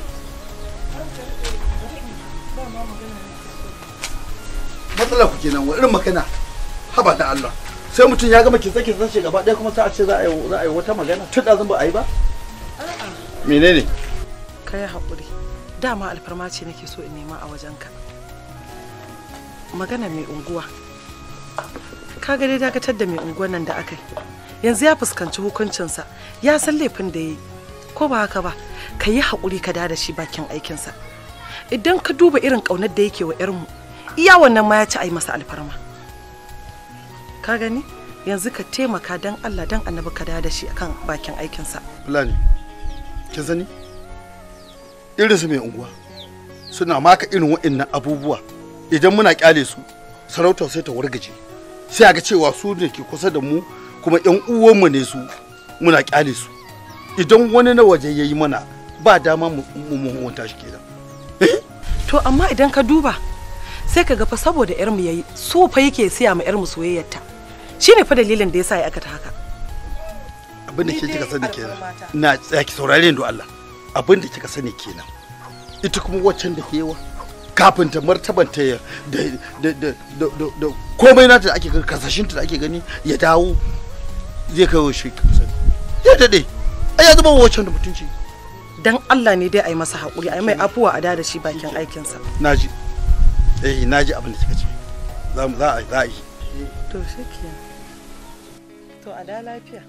N: matsala ku kenan wa irin magana haba da Allah sai mutum ya gama kitsa kitsa shi gaba ɗaya kuma sai a ce za a yi za a yi wata magana tun da zan ba a yi ba menene
M: ka yi haƙuri dama alfarma ce nake so in nema a wajenka magana mai unguwa ka ga dai dakatar da mai unguwan nan da aka yi yanzu ya fuskanci hukuncinsa ya san laifin da ya yi ko ba haka ba ka yi haƙuri ka da shi bakin aikinsa idan ka duba irin ƙaunar da yake wa 'yarmu iya wannan ma ya ci a yi masa alfarma ka gani yanzu ka taimaka don allah don annabi ka da shi akan bakin aikinsa
N: fulani kin sani irin su mai unguwa suna maka irin waɗannan abubuwa idan muna kyale su sarautar sai ta wargaje sai a ga cewa su ne ke kusa da mu kuma yan uwanmu ne su muna kyale su idan wani na waje ya yi mana ba dama mu mu wanta shi kenan
M: to amma idan ka duba sai ka ga fa saboda yarmu yayi so fa yake siya ma yarmu soyayyarta shine fa dalilin da yasa ya aikata haka
N: abin da ke kika sani kenan na tsaya ki saurare ni Allah abin da kika sani kenan ita kuma waccan da yawa kafin ta martabanta ya da da da da da komai nata da ake gani kasashinta da ake gani ya dawo zai kai shi ya dade ai ya zama waccan da mutunci
M: dan Allah ne dai a yi masa haƙuri a yi mai afuwa a da shi bakin aikinsa
N: naji eh naji abin da kika ce za mu za a za a yi
M: to shi to a da lafiya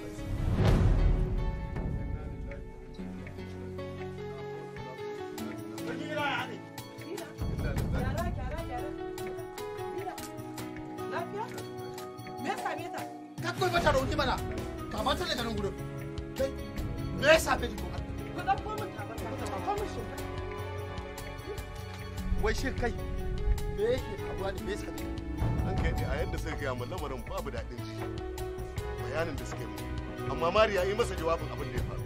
A: Kakko mata rauni mana, kama ta daga nan gudun. Kai, me ya same ni kuma? Ka ɗauko min tabarma, ka ɗauko min shi.
R: wai shin kai me yake faruwa ne me yasa ne an kai ne a yadda suka gaya min lamarin babu daɗin ji bayanin da suka yi amma mariya yi masa jawabin abin da ya faru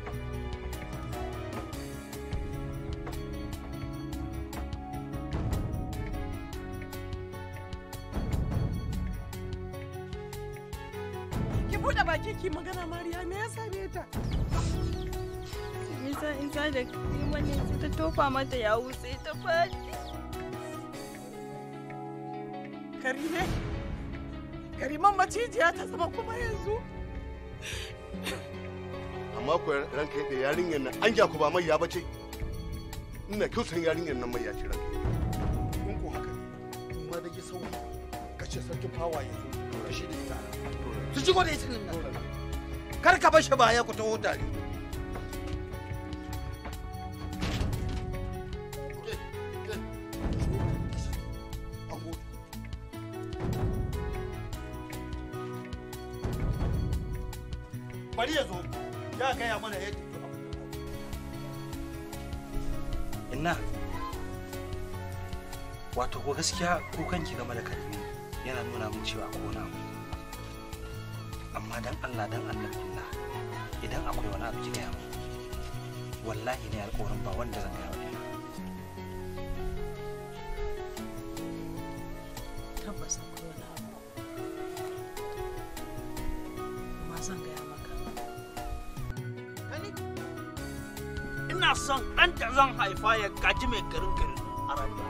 M: ki bude baki ki magana mariya me ya same ta
Q: Nisa in sa da Karima ne sai ta tofa mata yawu sai ta faɗi.
M: karime kariman macijiya ta zama kuma yanzu
R: amma ko ranka yadda yarinyar nan an ku ba mai ya bace ina kyautan yarinyar nan mai ya ce ranka
A: In ko haka ne, ma da ki sauri, ka ce sarkin fawa ya zo, da shi da ita. Su shigo da ita nan. Kar ka bar shi baya ku taho tare. Bari ya zo, ya gaya mana yadda
O: inna wato ko gaskiya kukanki game da karimi yana nuna min cewa ko na abu amma dan Allah dan Allah inna idan akwai wani abu ki gaya min wallahi ne alƙawarin ba wanda zan gaya wa inna
M: tabbas akwai wani abu amma zan gaya maka
H: ina son ɗan da zan haifa ya gaji mai garin garin a rayuwa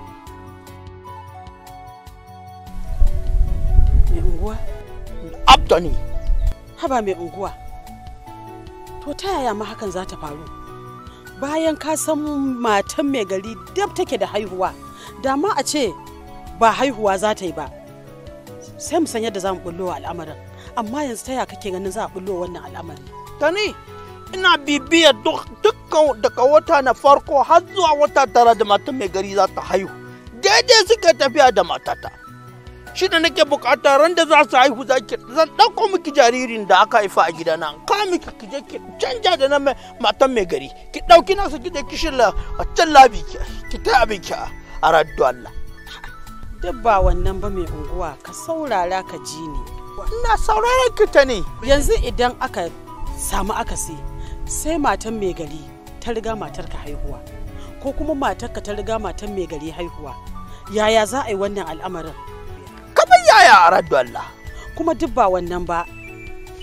M: mai unguwa
H: abdani
M: haba mai unguwa to ta yaya ma hakan za ta faru bayan ka san matan mai gari dab take da haihuwa da ma a ce ba haihuwa za ta yi ba sai mu san yadda za mu bullo wa al'amarin amma yanzu ta yaya kake ganin za a bullo wannan al'amari
H: tani ina bibiyar dukkan daga wata na farko har zuwa wata tara da matan mai gari za ta haihu daidai suka tafiya da matata shi da nake bukata ran da za su haihu za ki zan ɗauko miki jaririn da aka haifa a gidana ka miki ki je ki canja da na matan mai gari ki ɗauki nasu ki je ki shirya a can labi ki ki ta abin ki a raddu Allah
M: duk ba wannan ba mai unguwa ka saurara ka ji ni
H: ina sauraron ki ta ne
M: yanzu idan aka samu akasi sai matan mai gari ta riga matar ka haihuwa ko kuma matar ka ta riga matan mai gari haihuwa yaya za a yi wannan al'amarin
H: kamar yaya a raddu Allah
M: kuma duk ba wannan ba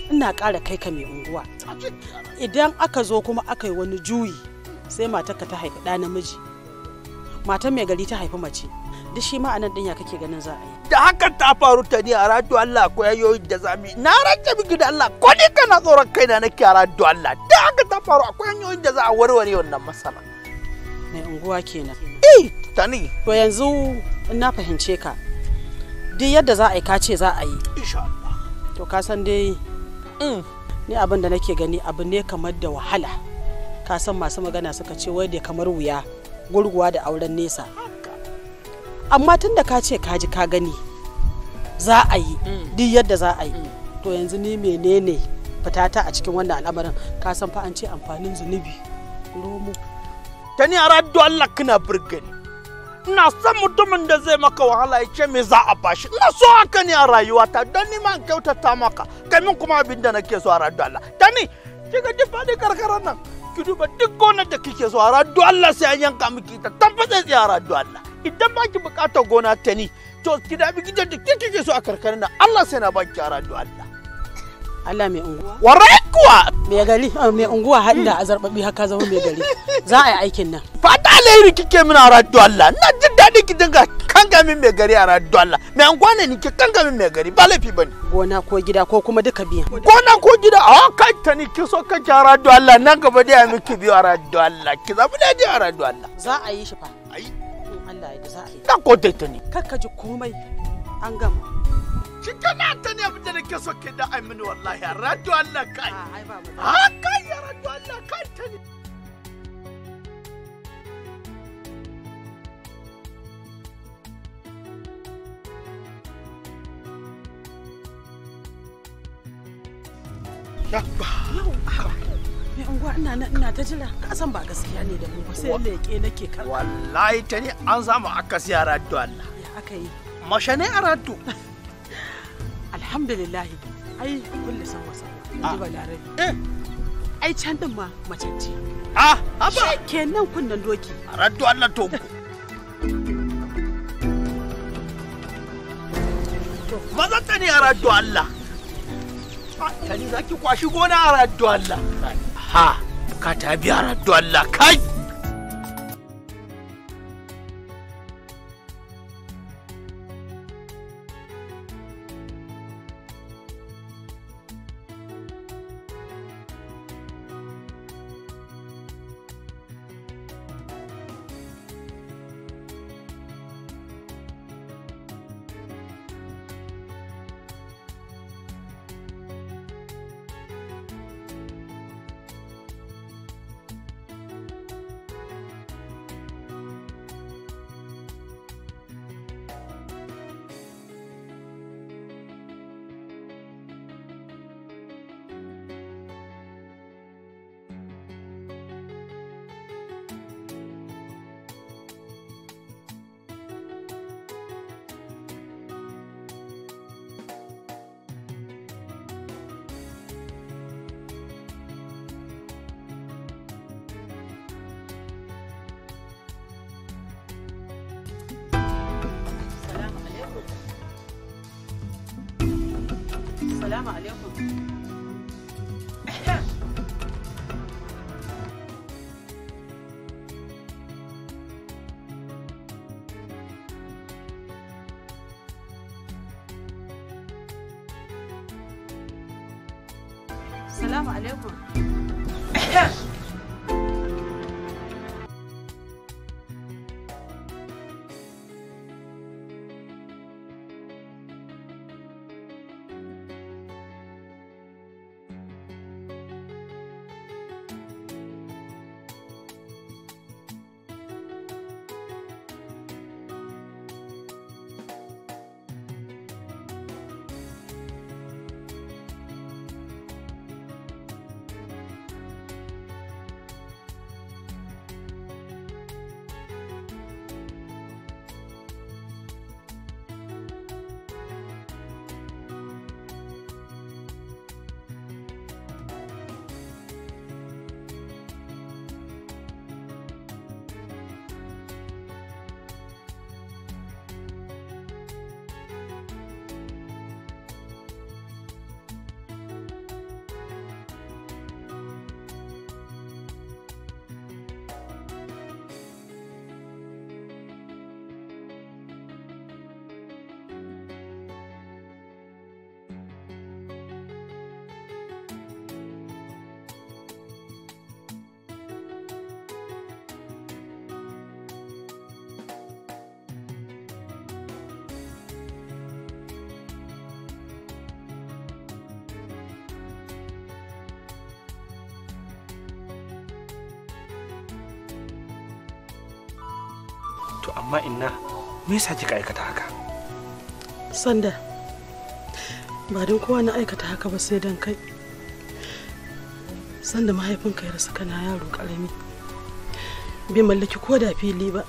F: ina ƙara kai ka mai unguwa idan aka zo kuma aka yi wani juyi sai matarka ta haifi ɗa namiji matan mai gari ta haifi mace duk shi ma anan ɗin ya kake ganin za a yi
H: da hakan ta faru ta ni a radio Allah ko yayoyin da zami na rage miki da Allah ko ni kana tsoron kaina nake a radio Allah da haka ta faru akwai hanyoyin da za a warware wannan matsala
F: mai unguwa kenan
H: eh tani
F: to yanzu in na fahimce ka duk yadda za a yi ka ce za a yi
H: insha Allah
F: to ka san dai ni abin da nake gani abu ne kamar da wahala ka san masu magana suka ce wai da kamar wuya gurguwa da auren nesa amma tun da ka ce ka ji ka gani za a yi duk yadda za a yi to yanzu ni menene fitata a cikin wannan al'amarin ka san fa an ce amfanin zunubi romo
H: ta ni a radio Allah kina burgani ina son mutumin da zai maka wahala ya ce me za a bashi ina so haka ne a rayuwata don ni ma in kyautata maka kai min kuma abin da nake so a radio Allah ta ni kiga ji faɗi karkarar nan ki duba duk gonar da kike so a radio Allah sai an yanka miki ta tabbata sai a radio Allah idan ba ki bukatar gona ta ni to ki dabi gidan da kike so a karkarar nan Allah sai na baki a radio Allah
F: Allah mai unguwa
H: warai kuwa
F: mai gari mai unguwa hadda a zarbabi haka zama mai gari za a yi aikin nan
H: fata alheri kike min a radio Allah ina jin daɗi ki dinga kanga min mai gari a radio Allah mai anguwa ne ni ki kanga min mai gari ba laifi bane
F: gona ko gida ko kuma duka biyan
H: gona ko gida a kai ta ni ki so kake a radio Allah nan gaba dai a miki biyu a radio Allah ki zabi daidai a radio Allah
F: za a yi shi fa
H: ayi
F: Allah ya za a yi
H: dan ko ta ni
F: kar ka ji komai an gama
H: shi kana ta ne abin da nake so ke da amini wallahi a radio Allah kai a kai a radio Allah kai ta ne
F: mai unguwa ina nan ina ta jira ka san ba gaskiya ne da mu ba sai leƙe nake kan
H: wallahi ta ne an samu akasi a radio Allah
F: ya aka yi
H: masha ne a radio
F: alhamdulillah ai kullu san wasa ji ba larabi ai can din ma mace ce
H: ah haba
F: kenan kunnan doki
H: a radio Allah to maza ta ne a radio Allah ta ni zaki kwashi gona a radio Allah ha ka ta biya radio Allah kai
F: Salamu alaikum. Salamu alaikum.
O: to amma inna me yasa kika aikata haka
F: sanda ba don kowa na aikata haka ba sai don kai sanda mahaifinka ya rasu kana yaro karami bai mallaki ko da fili ba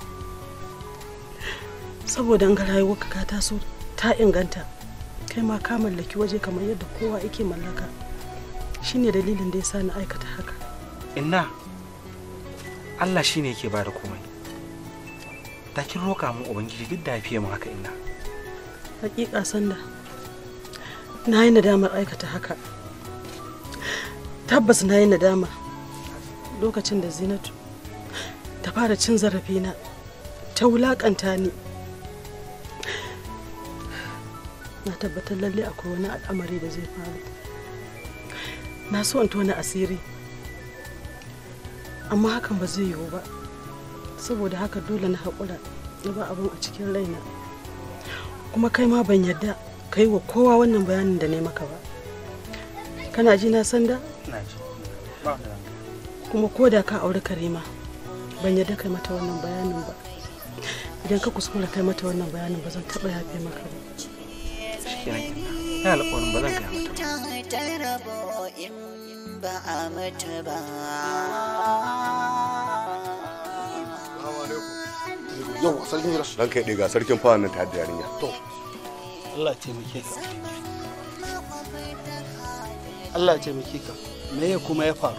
F: saboda ga rayuwarka ka taso ta inganta kai ma ka mallaki waje kamar yadda kowa yake mallaka shine dalilin da ya sa na aikata haka
O: inna Allah shine yake bada komai da kin roka mu ubangiji duk da fiye mu haka inna
F: hakika sanda na yi nadamar aikata haka tabbas na yi nadama lokacin da zinatu ta fara cin zarafina ta wulakanta ni na tabbatar lalle akwai wani al'amari da zai faru na so in tona asiri amma hakan ba zai yiwu ba saboda haka dole na haƙura na ba abin a cikin raina kuma kai ma ban yadda ka yi wa kowa wannan bayanin da ne maka ba kana ji na sanda kuma ko da ka auri karima ban yadda kai mata wannan bayanin ba idan ka kuskura kai mata wannan bayanin ba zan taɓa yafe maka ba
O: ya alƙawarin ba zan gaya mata
T: ta rabo in ba a mutu ba
R: yau sarkin gida dan kai ga sarkin fawa nan ta da yarinya
N: to Allah ya taimake ka Allah ya taimake ka me ya kuma ya faru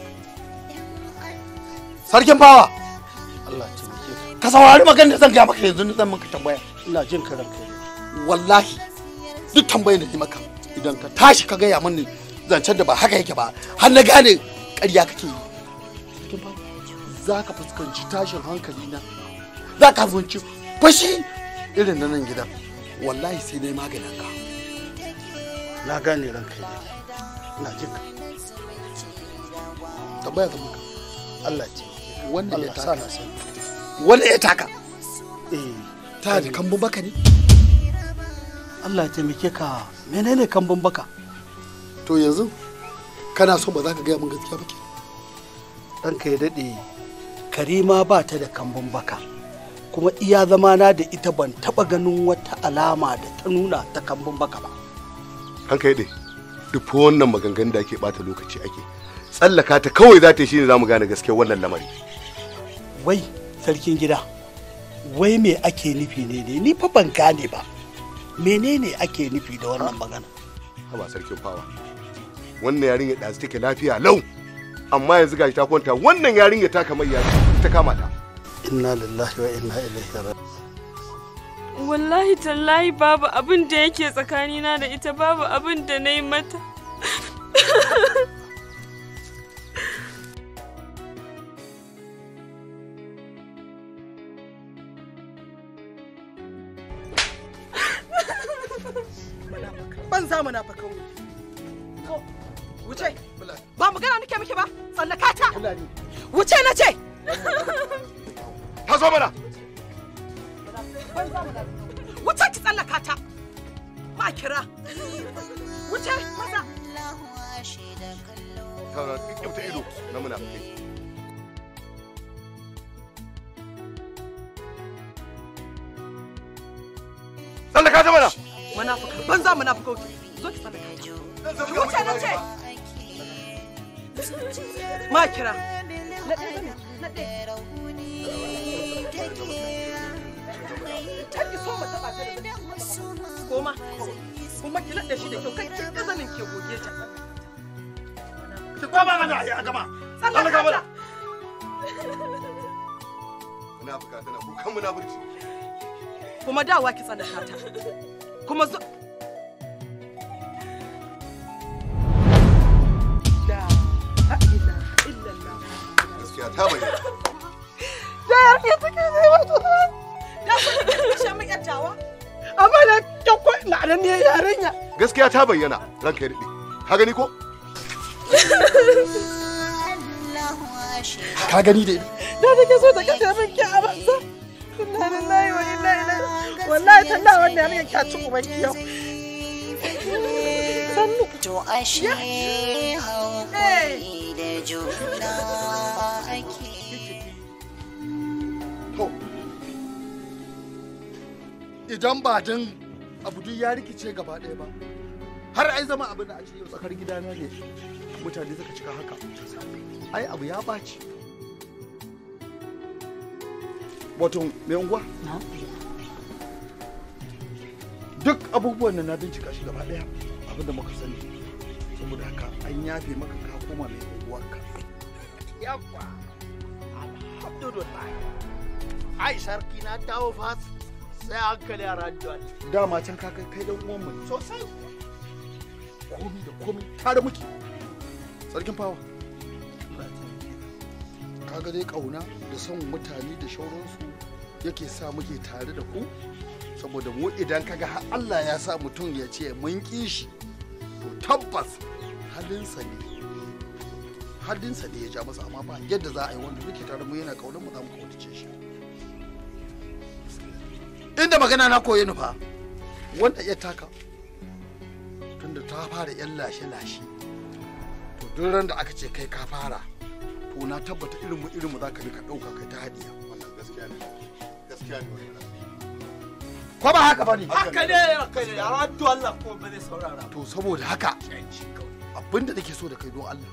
N: sarkin fawa Allah ya taimake ka ka saurari magana da zan ga maka yanzu zan maka tambaya ina jin ka ranka wallahi duk tambayar da ni maka idan ka tashi ka gaya mini zancen da ba haka yake ba har na gane ƙarya kake yi za ka fuskanci tashin hankali na za ka fuskanci fashi irin na nan gidan wallahi sai dai maganin ka na gane ranka ne na jin ka tambaya ga maka Allah ce wanda ya taka wanda ya taka eh ta da kambun baka ne Allah ya taimake ka menene kambun baka to yanzu kana so ba za ka gaya min gaskiya ba ke ɗanka ya daɗe karima ba ta da kambun baka kuma iya zamana da ita ban taɓa ganin wata alama da ta nuna ta kambun baka ba
R: an kai dai duk fa wannan maganganun da ake bata lokaci ake tsallaka ta kawai za ta yi shine za mu gane gaskiyar wannan lamari
N: wai sarkin gida wai me ake nufi ne ne ni fa ban gane ba menene ake nufi da wannan magana
R: haba sarkin fawa wannan yarinya da take lafiya lau amma yanzu gashi ta kwanta wannan yarinya ta kamar ya ta kama ta
N: inna lillahi wa inna ilaihi raji'un
Q: wallahi tallahi babu abin da yake tsakanina da ita babu abin da na yi mata
F: ban za mu nafa kauri wuce ba magana nake miki ba tsallaka ta wuce na ce
R: ta zo mana
F: wuce ki tsallaka ta ma kira wuce maza
R: ta kyauta ido na munafikai tsallaka ta mana
F: munafika banza munafika wuce zo ki tsallaka ta ki wuce na ce ma kira na ɗaya na ɗaya kar ki so mu taɓa ta da koma kuma ki naɗe shi da kyau kai ki ƙazanin ke goge ta
R: ki koma mana ya gama tsallaka mana munafika tana kukan munafurci
F: kuma dawa ki tsallaka ta kuma zo
R: gaskiya ta bayyana
F: da yarki take zai wato da ku kashe min yattawa amma da kyakko na nan ne yarinya
R: gaskiya ta bayyana ranka ya daɗe ka gani ko
N: ka gani da
F: da take so ta kashe min ki a banza inna lillahi wa inna ilaihi wallahi talla wannan yarinya kya ci ubanki yau sannu
T: to ashe haƙuri da juna ake
R: to
N: idan ba dan abu duk ya rikice gaba ɗaya ba har ai zama abin da a ce yau tsakar gidana ne mutane suka cika haka ai abu ya ɓaci wato mai unguwa duk abubuwan nan na bincika shi gaba ɗaya abin da muka sani saboda haka an yafe maka ka koma mai unguwarka
C: Yawwa. Alhamdulillah. Ai sarki na dawo fa sai hankali a radiyon.
N: dama can ka kai kai dan uwan mu ne
C: Sosai.
N: komi da komi tare muke sarkin fawa kaga dai kauna da son mutane da shauransu yake sa muke tare da ku saboda mu idan kaga har Allah ya sa mutum ya ce mun ƙi shi to tabbas halinsa ne halinsa ne ya ja masa amma ba yadda za a yi wanda muke tare mu yana kaunar mu za mu kaunace shi inda magana na koyi nufa wanda ya taka tunda ta fara yan lashe-lashe to duk ran da aka ce kai ka fara to na tabbata irin mu irin mu za ka rika ɗauka kai ta hadiya
R: wannan gaskiya ne gaskiya ne wannan
N: ko ba haka bane
C: Haka ne haka ne a radiyon Allah ko ba zai saurara.
N: to saboda haka abinda nake so da kai don Allah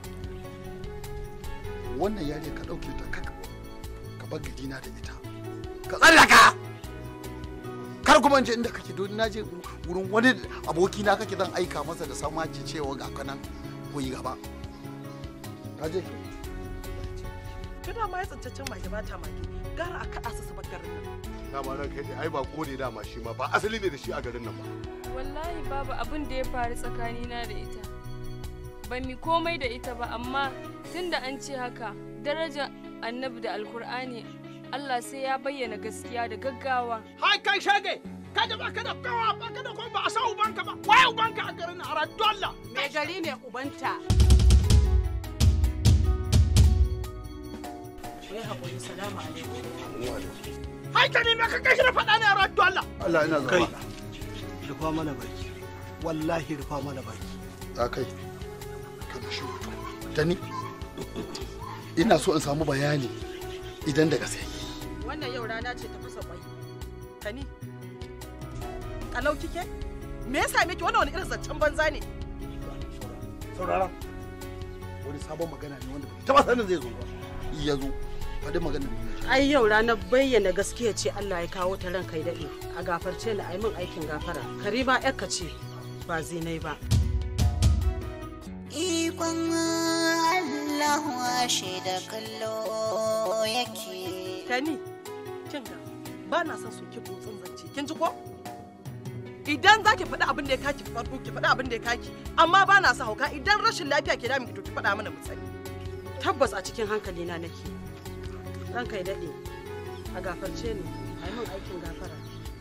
N: wannan yare ka ɗauke ta kaka ka bar gidina da ita ka tsallaka kar kuma in je inda kake don na je wurin wani aboki na kake zan aika masa da samaci cewa ga kanan ku yi gaba ka je
M: ta dama ya tsintaccen mage ba ta mage gara a kaɗa su su bar garin nan
R: dama ran kai ai ba ko ne dama shi ma ba asali ne da shi a garin nan ba
Q: wallahi babu abin da ya faru tsakanina da ita ba mi komai da ita ba amma tunda an ce haka darajar annabi da alkur'ani Allah sai ya bayyana gaskiya da gaggawa
H: Hai kai shage, ka da baka da kawa baka da kuma ba a sa ubanka ba. Waye ubanka a garin a Allah.
F: Me gari ne ubanta. Wai haƙuri salamu alaikum.
H: Hai ka ne me ka kashi da faɗa ne a Allah.
N: Allah ina
J: kai
N: zama
J: rufa mana baki wallahi rufa mana baki
N: a kai kana shi da ni ina so in samu bayani idan da gaske
F: Wannan yau rana ce ta fasa kwai. Tani. Kalau kike? Me ya same ki wannan wani irin zancen banza ne?
N: saurara wani sabon magana ne wanda bai taba sanin zai zo ba ya zo faɗi magana ne
F: Ai yau ranar bayyana gaskiya ce Allah ya kawo ta ran kai daɗe. A gafarce ni a yi min aikin gafara. Karima yakka ce ba zinai ba.
T: Ikon Allah washe da kallo yake.
M: Tani, kin ga ba na son su ki butsun zance. Kin ji ko? Idan za ki faɗi abin da ya kaki farko ki faɗi abin da ya kaki amma ba na sa hauka idan rashin lafiya ke damun ki to ki faɗa mana mu sani.
F: Tabbas a cikin hankali na nake. Ran kai daɗe. A gafarce ni a yi min aikin gafara.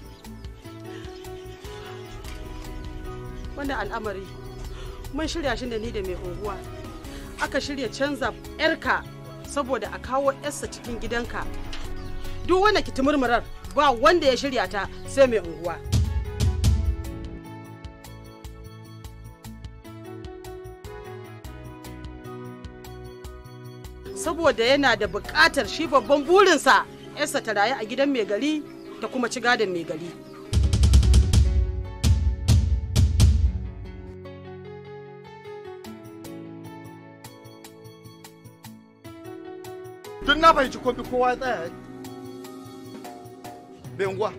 F: Wannan al'amari mun shirya shi da ni da mai unguwa. Aka shirya canza 'yarka saboda a kawo 'yarsa cikin gidanka. Duk wanda ki murmurar ba wanda ya shirya ta sai mai unguwa. saboda yana da buƙatar shi babban burinsa yarsa ta rayu a gidan mai gari ta kuma ci gadon mai gari
N: duk na fahimci komi kowa ya tsaya bai unguwa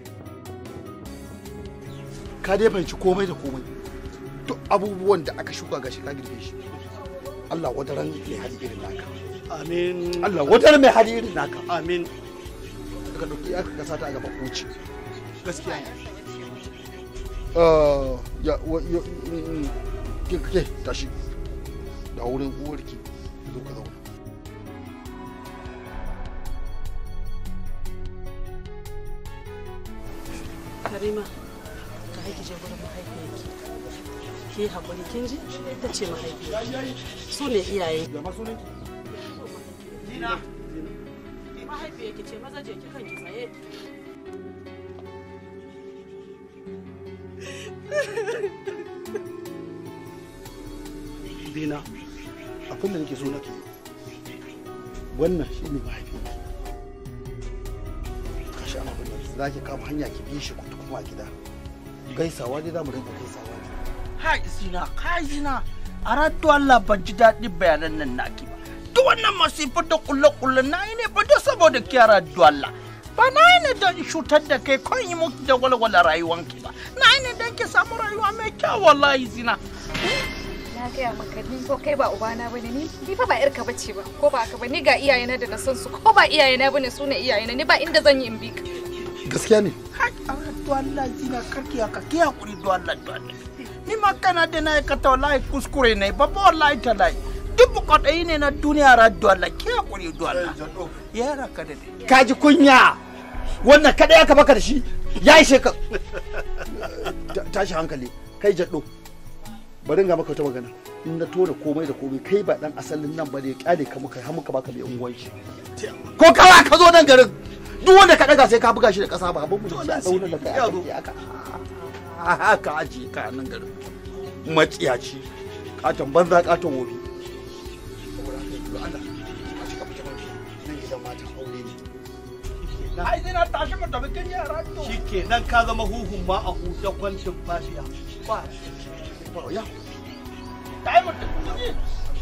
N: ka dai fahimci komai da komai duk abubuwan da aka shuka gashi ka girbe shi Allah wadaran mai hali irin naka
J: amin
N: Allah wadaran mai hali irin naka
J: amin
N: daga dauki aka kasa ta a gaba koci
J: gaskiya ne
N: Ah, ya wa- ya- mm, ke ke tashi da wurin uwarki zo ka zauna
F: karima ka haiki je gurin mahaifiyarki ki haƙuri kin ji ita ce mahaifiyarki su ne iyaye
H: Zina.
F: mahaifiyarki ce maza je ki kanki tsaye
N: dina abin da nake so nake wannan shi ne mahaifinki ka sha abin da za ki kama hanya ki bi shi kutu kuma a gida gaisawa dai za mu rinka gaisawa
H: ha zina ka zina a ratu Allah ban ji daɗin bayanan nan naki ba duk wannan masifar da kulle-kulle na yi ne ba da saboda kiyara Allah ba na yi ne don shutar da kai ko yi muku da walwala rayuwanki ba na yi ne don ki samu rayuwa mai kyau wallahi zina
E: na gaya maka ni ko kai ba ubana bane ni ni fa ba yarka bace ba ko ba ka ba ni ga iyayena da na san su ko ba iyayena bane su ne iyayena ni ba inda zan yi in bi ka
N: gaskiya ne
H: to Allah zina karki haka ki hakuri do Allah do Allah ni ma kana da na ka ta wallahi kuskure ne ba ba wallahi ta lai duk kwaɗayi ne na duniya ra do Allah ki hakuri do Allah ya raka da
N: ka ji kunya wannan kada ya baka da shi ya ishe ka tashi hankali kai jaddo bari ga maka wata magana in na tona komai da komai kai ba dan asalin nan bane kyale ka muka har muka baka mai unguwan shi ko kawa ka zo nan garin duk wanda ka daga sai ka buga shi da kasa ba abin mu da dauna da kai aka haka aji ka nan garin matsiyaci katon banza katon wofi
H: ai zina tashi mu tafi kin yara to
A: shikenan ka zama huhun ma a huta kwancin fashiya ba
N: ya
H: kai mu tafi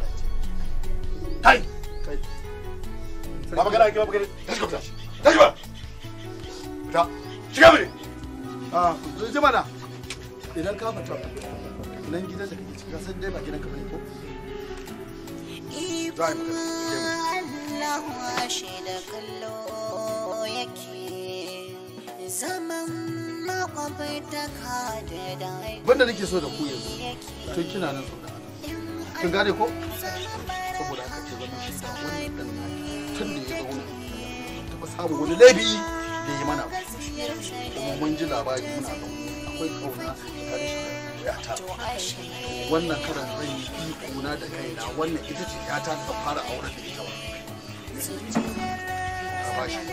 N: kai
R: ba magana ake ba magana tashi kwata tashi ba ta shiga mene
N: a ji mana idan ka fita nan gidan da kake ciki ka san dai ba gidan ka bane ko za a yi magana
T: Allah shi da kallo yake zaman makwabtaka da dai
N: wanda nake so da ku yanzu tun kina nan zaune kin gane ko saboda haka ke zama shi da wannan dan tun da ya zauna taɓa samun wani laifi da ya mana ba. kuma mun ji labari muna zaune akwai kauna tsakanin shi da yata wannan karan zan yi iko na da kaina wannan ita ce yata ta fara auren da ita ba a ba shi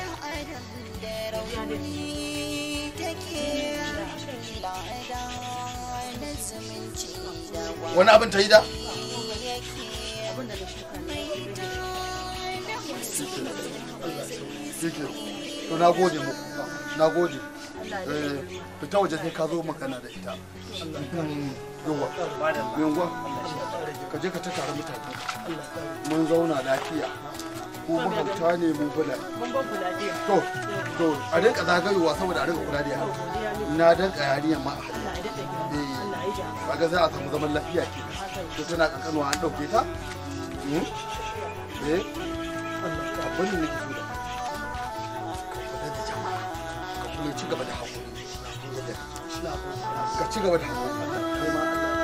N: wani abin ta yi da shike to na gode muku na gode Eh, fita waje sai ka zo magana da ita yawa yawa ka je ka ta tare mutane mun zauna lafiya ko mahauta ne mun kula to to a rinka zagayowa saboda a rinka kula da yara na danka yarinyar ma a hannu eh kaga za a samu zaman lafiya ke to tana kankanuwa an dauke ta Hmm? eh abin da nake so da kai ka kula da jama'a ka kuma ci gaba da haƙuri ka ci gaba da haƙuri kai ma Allah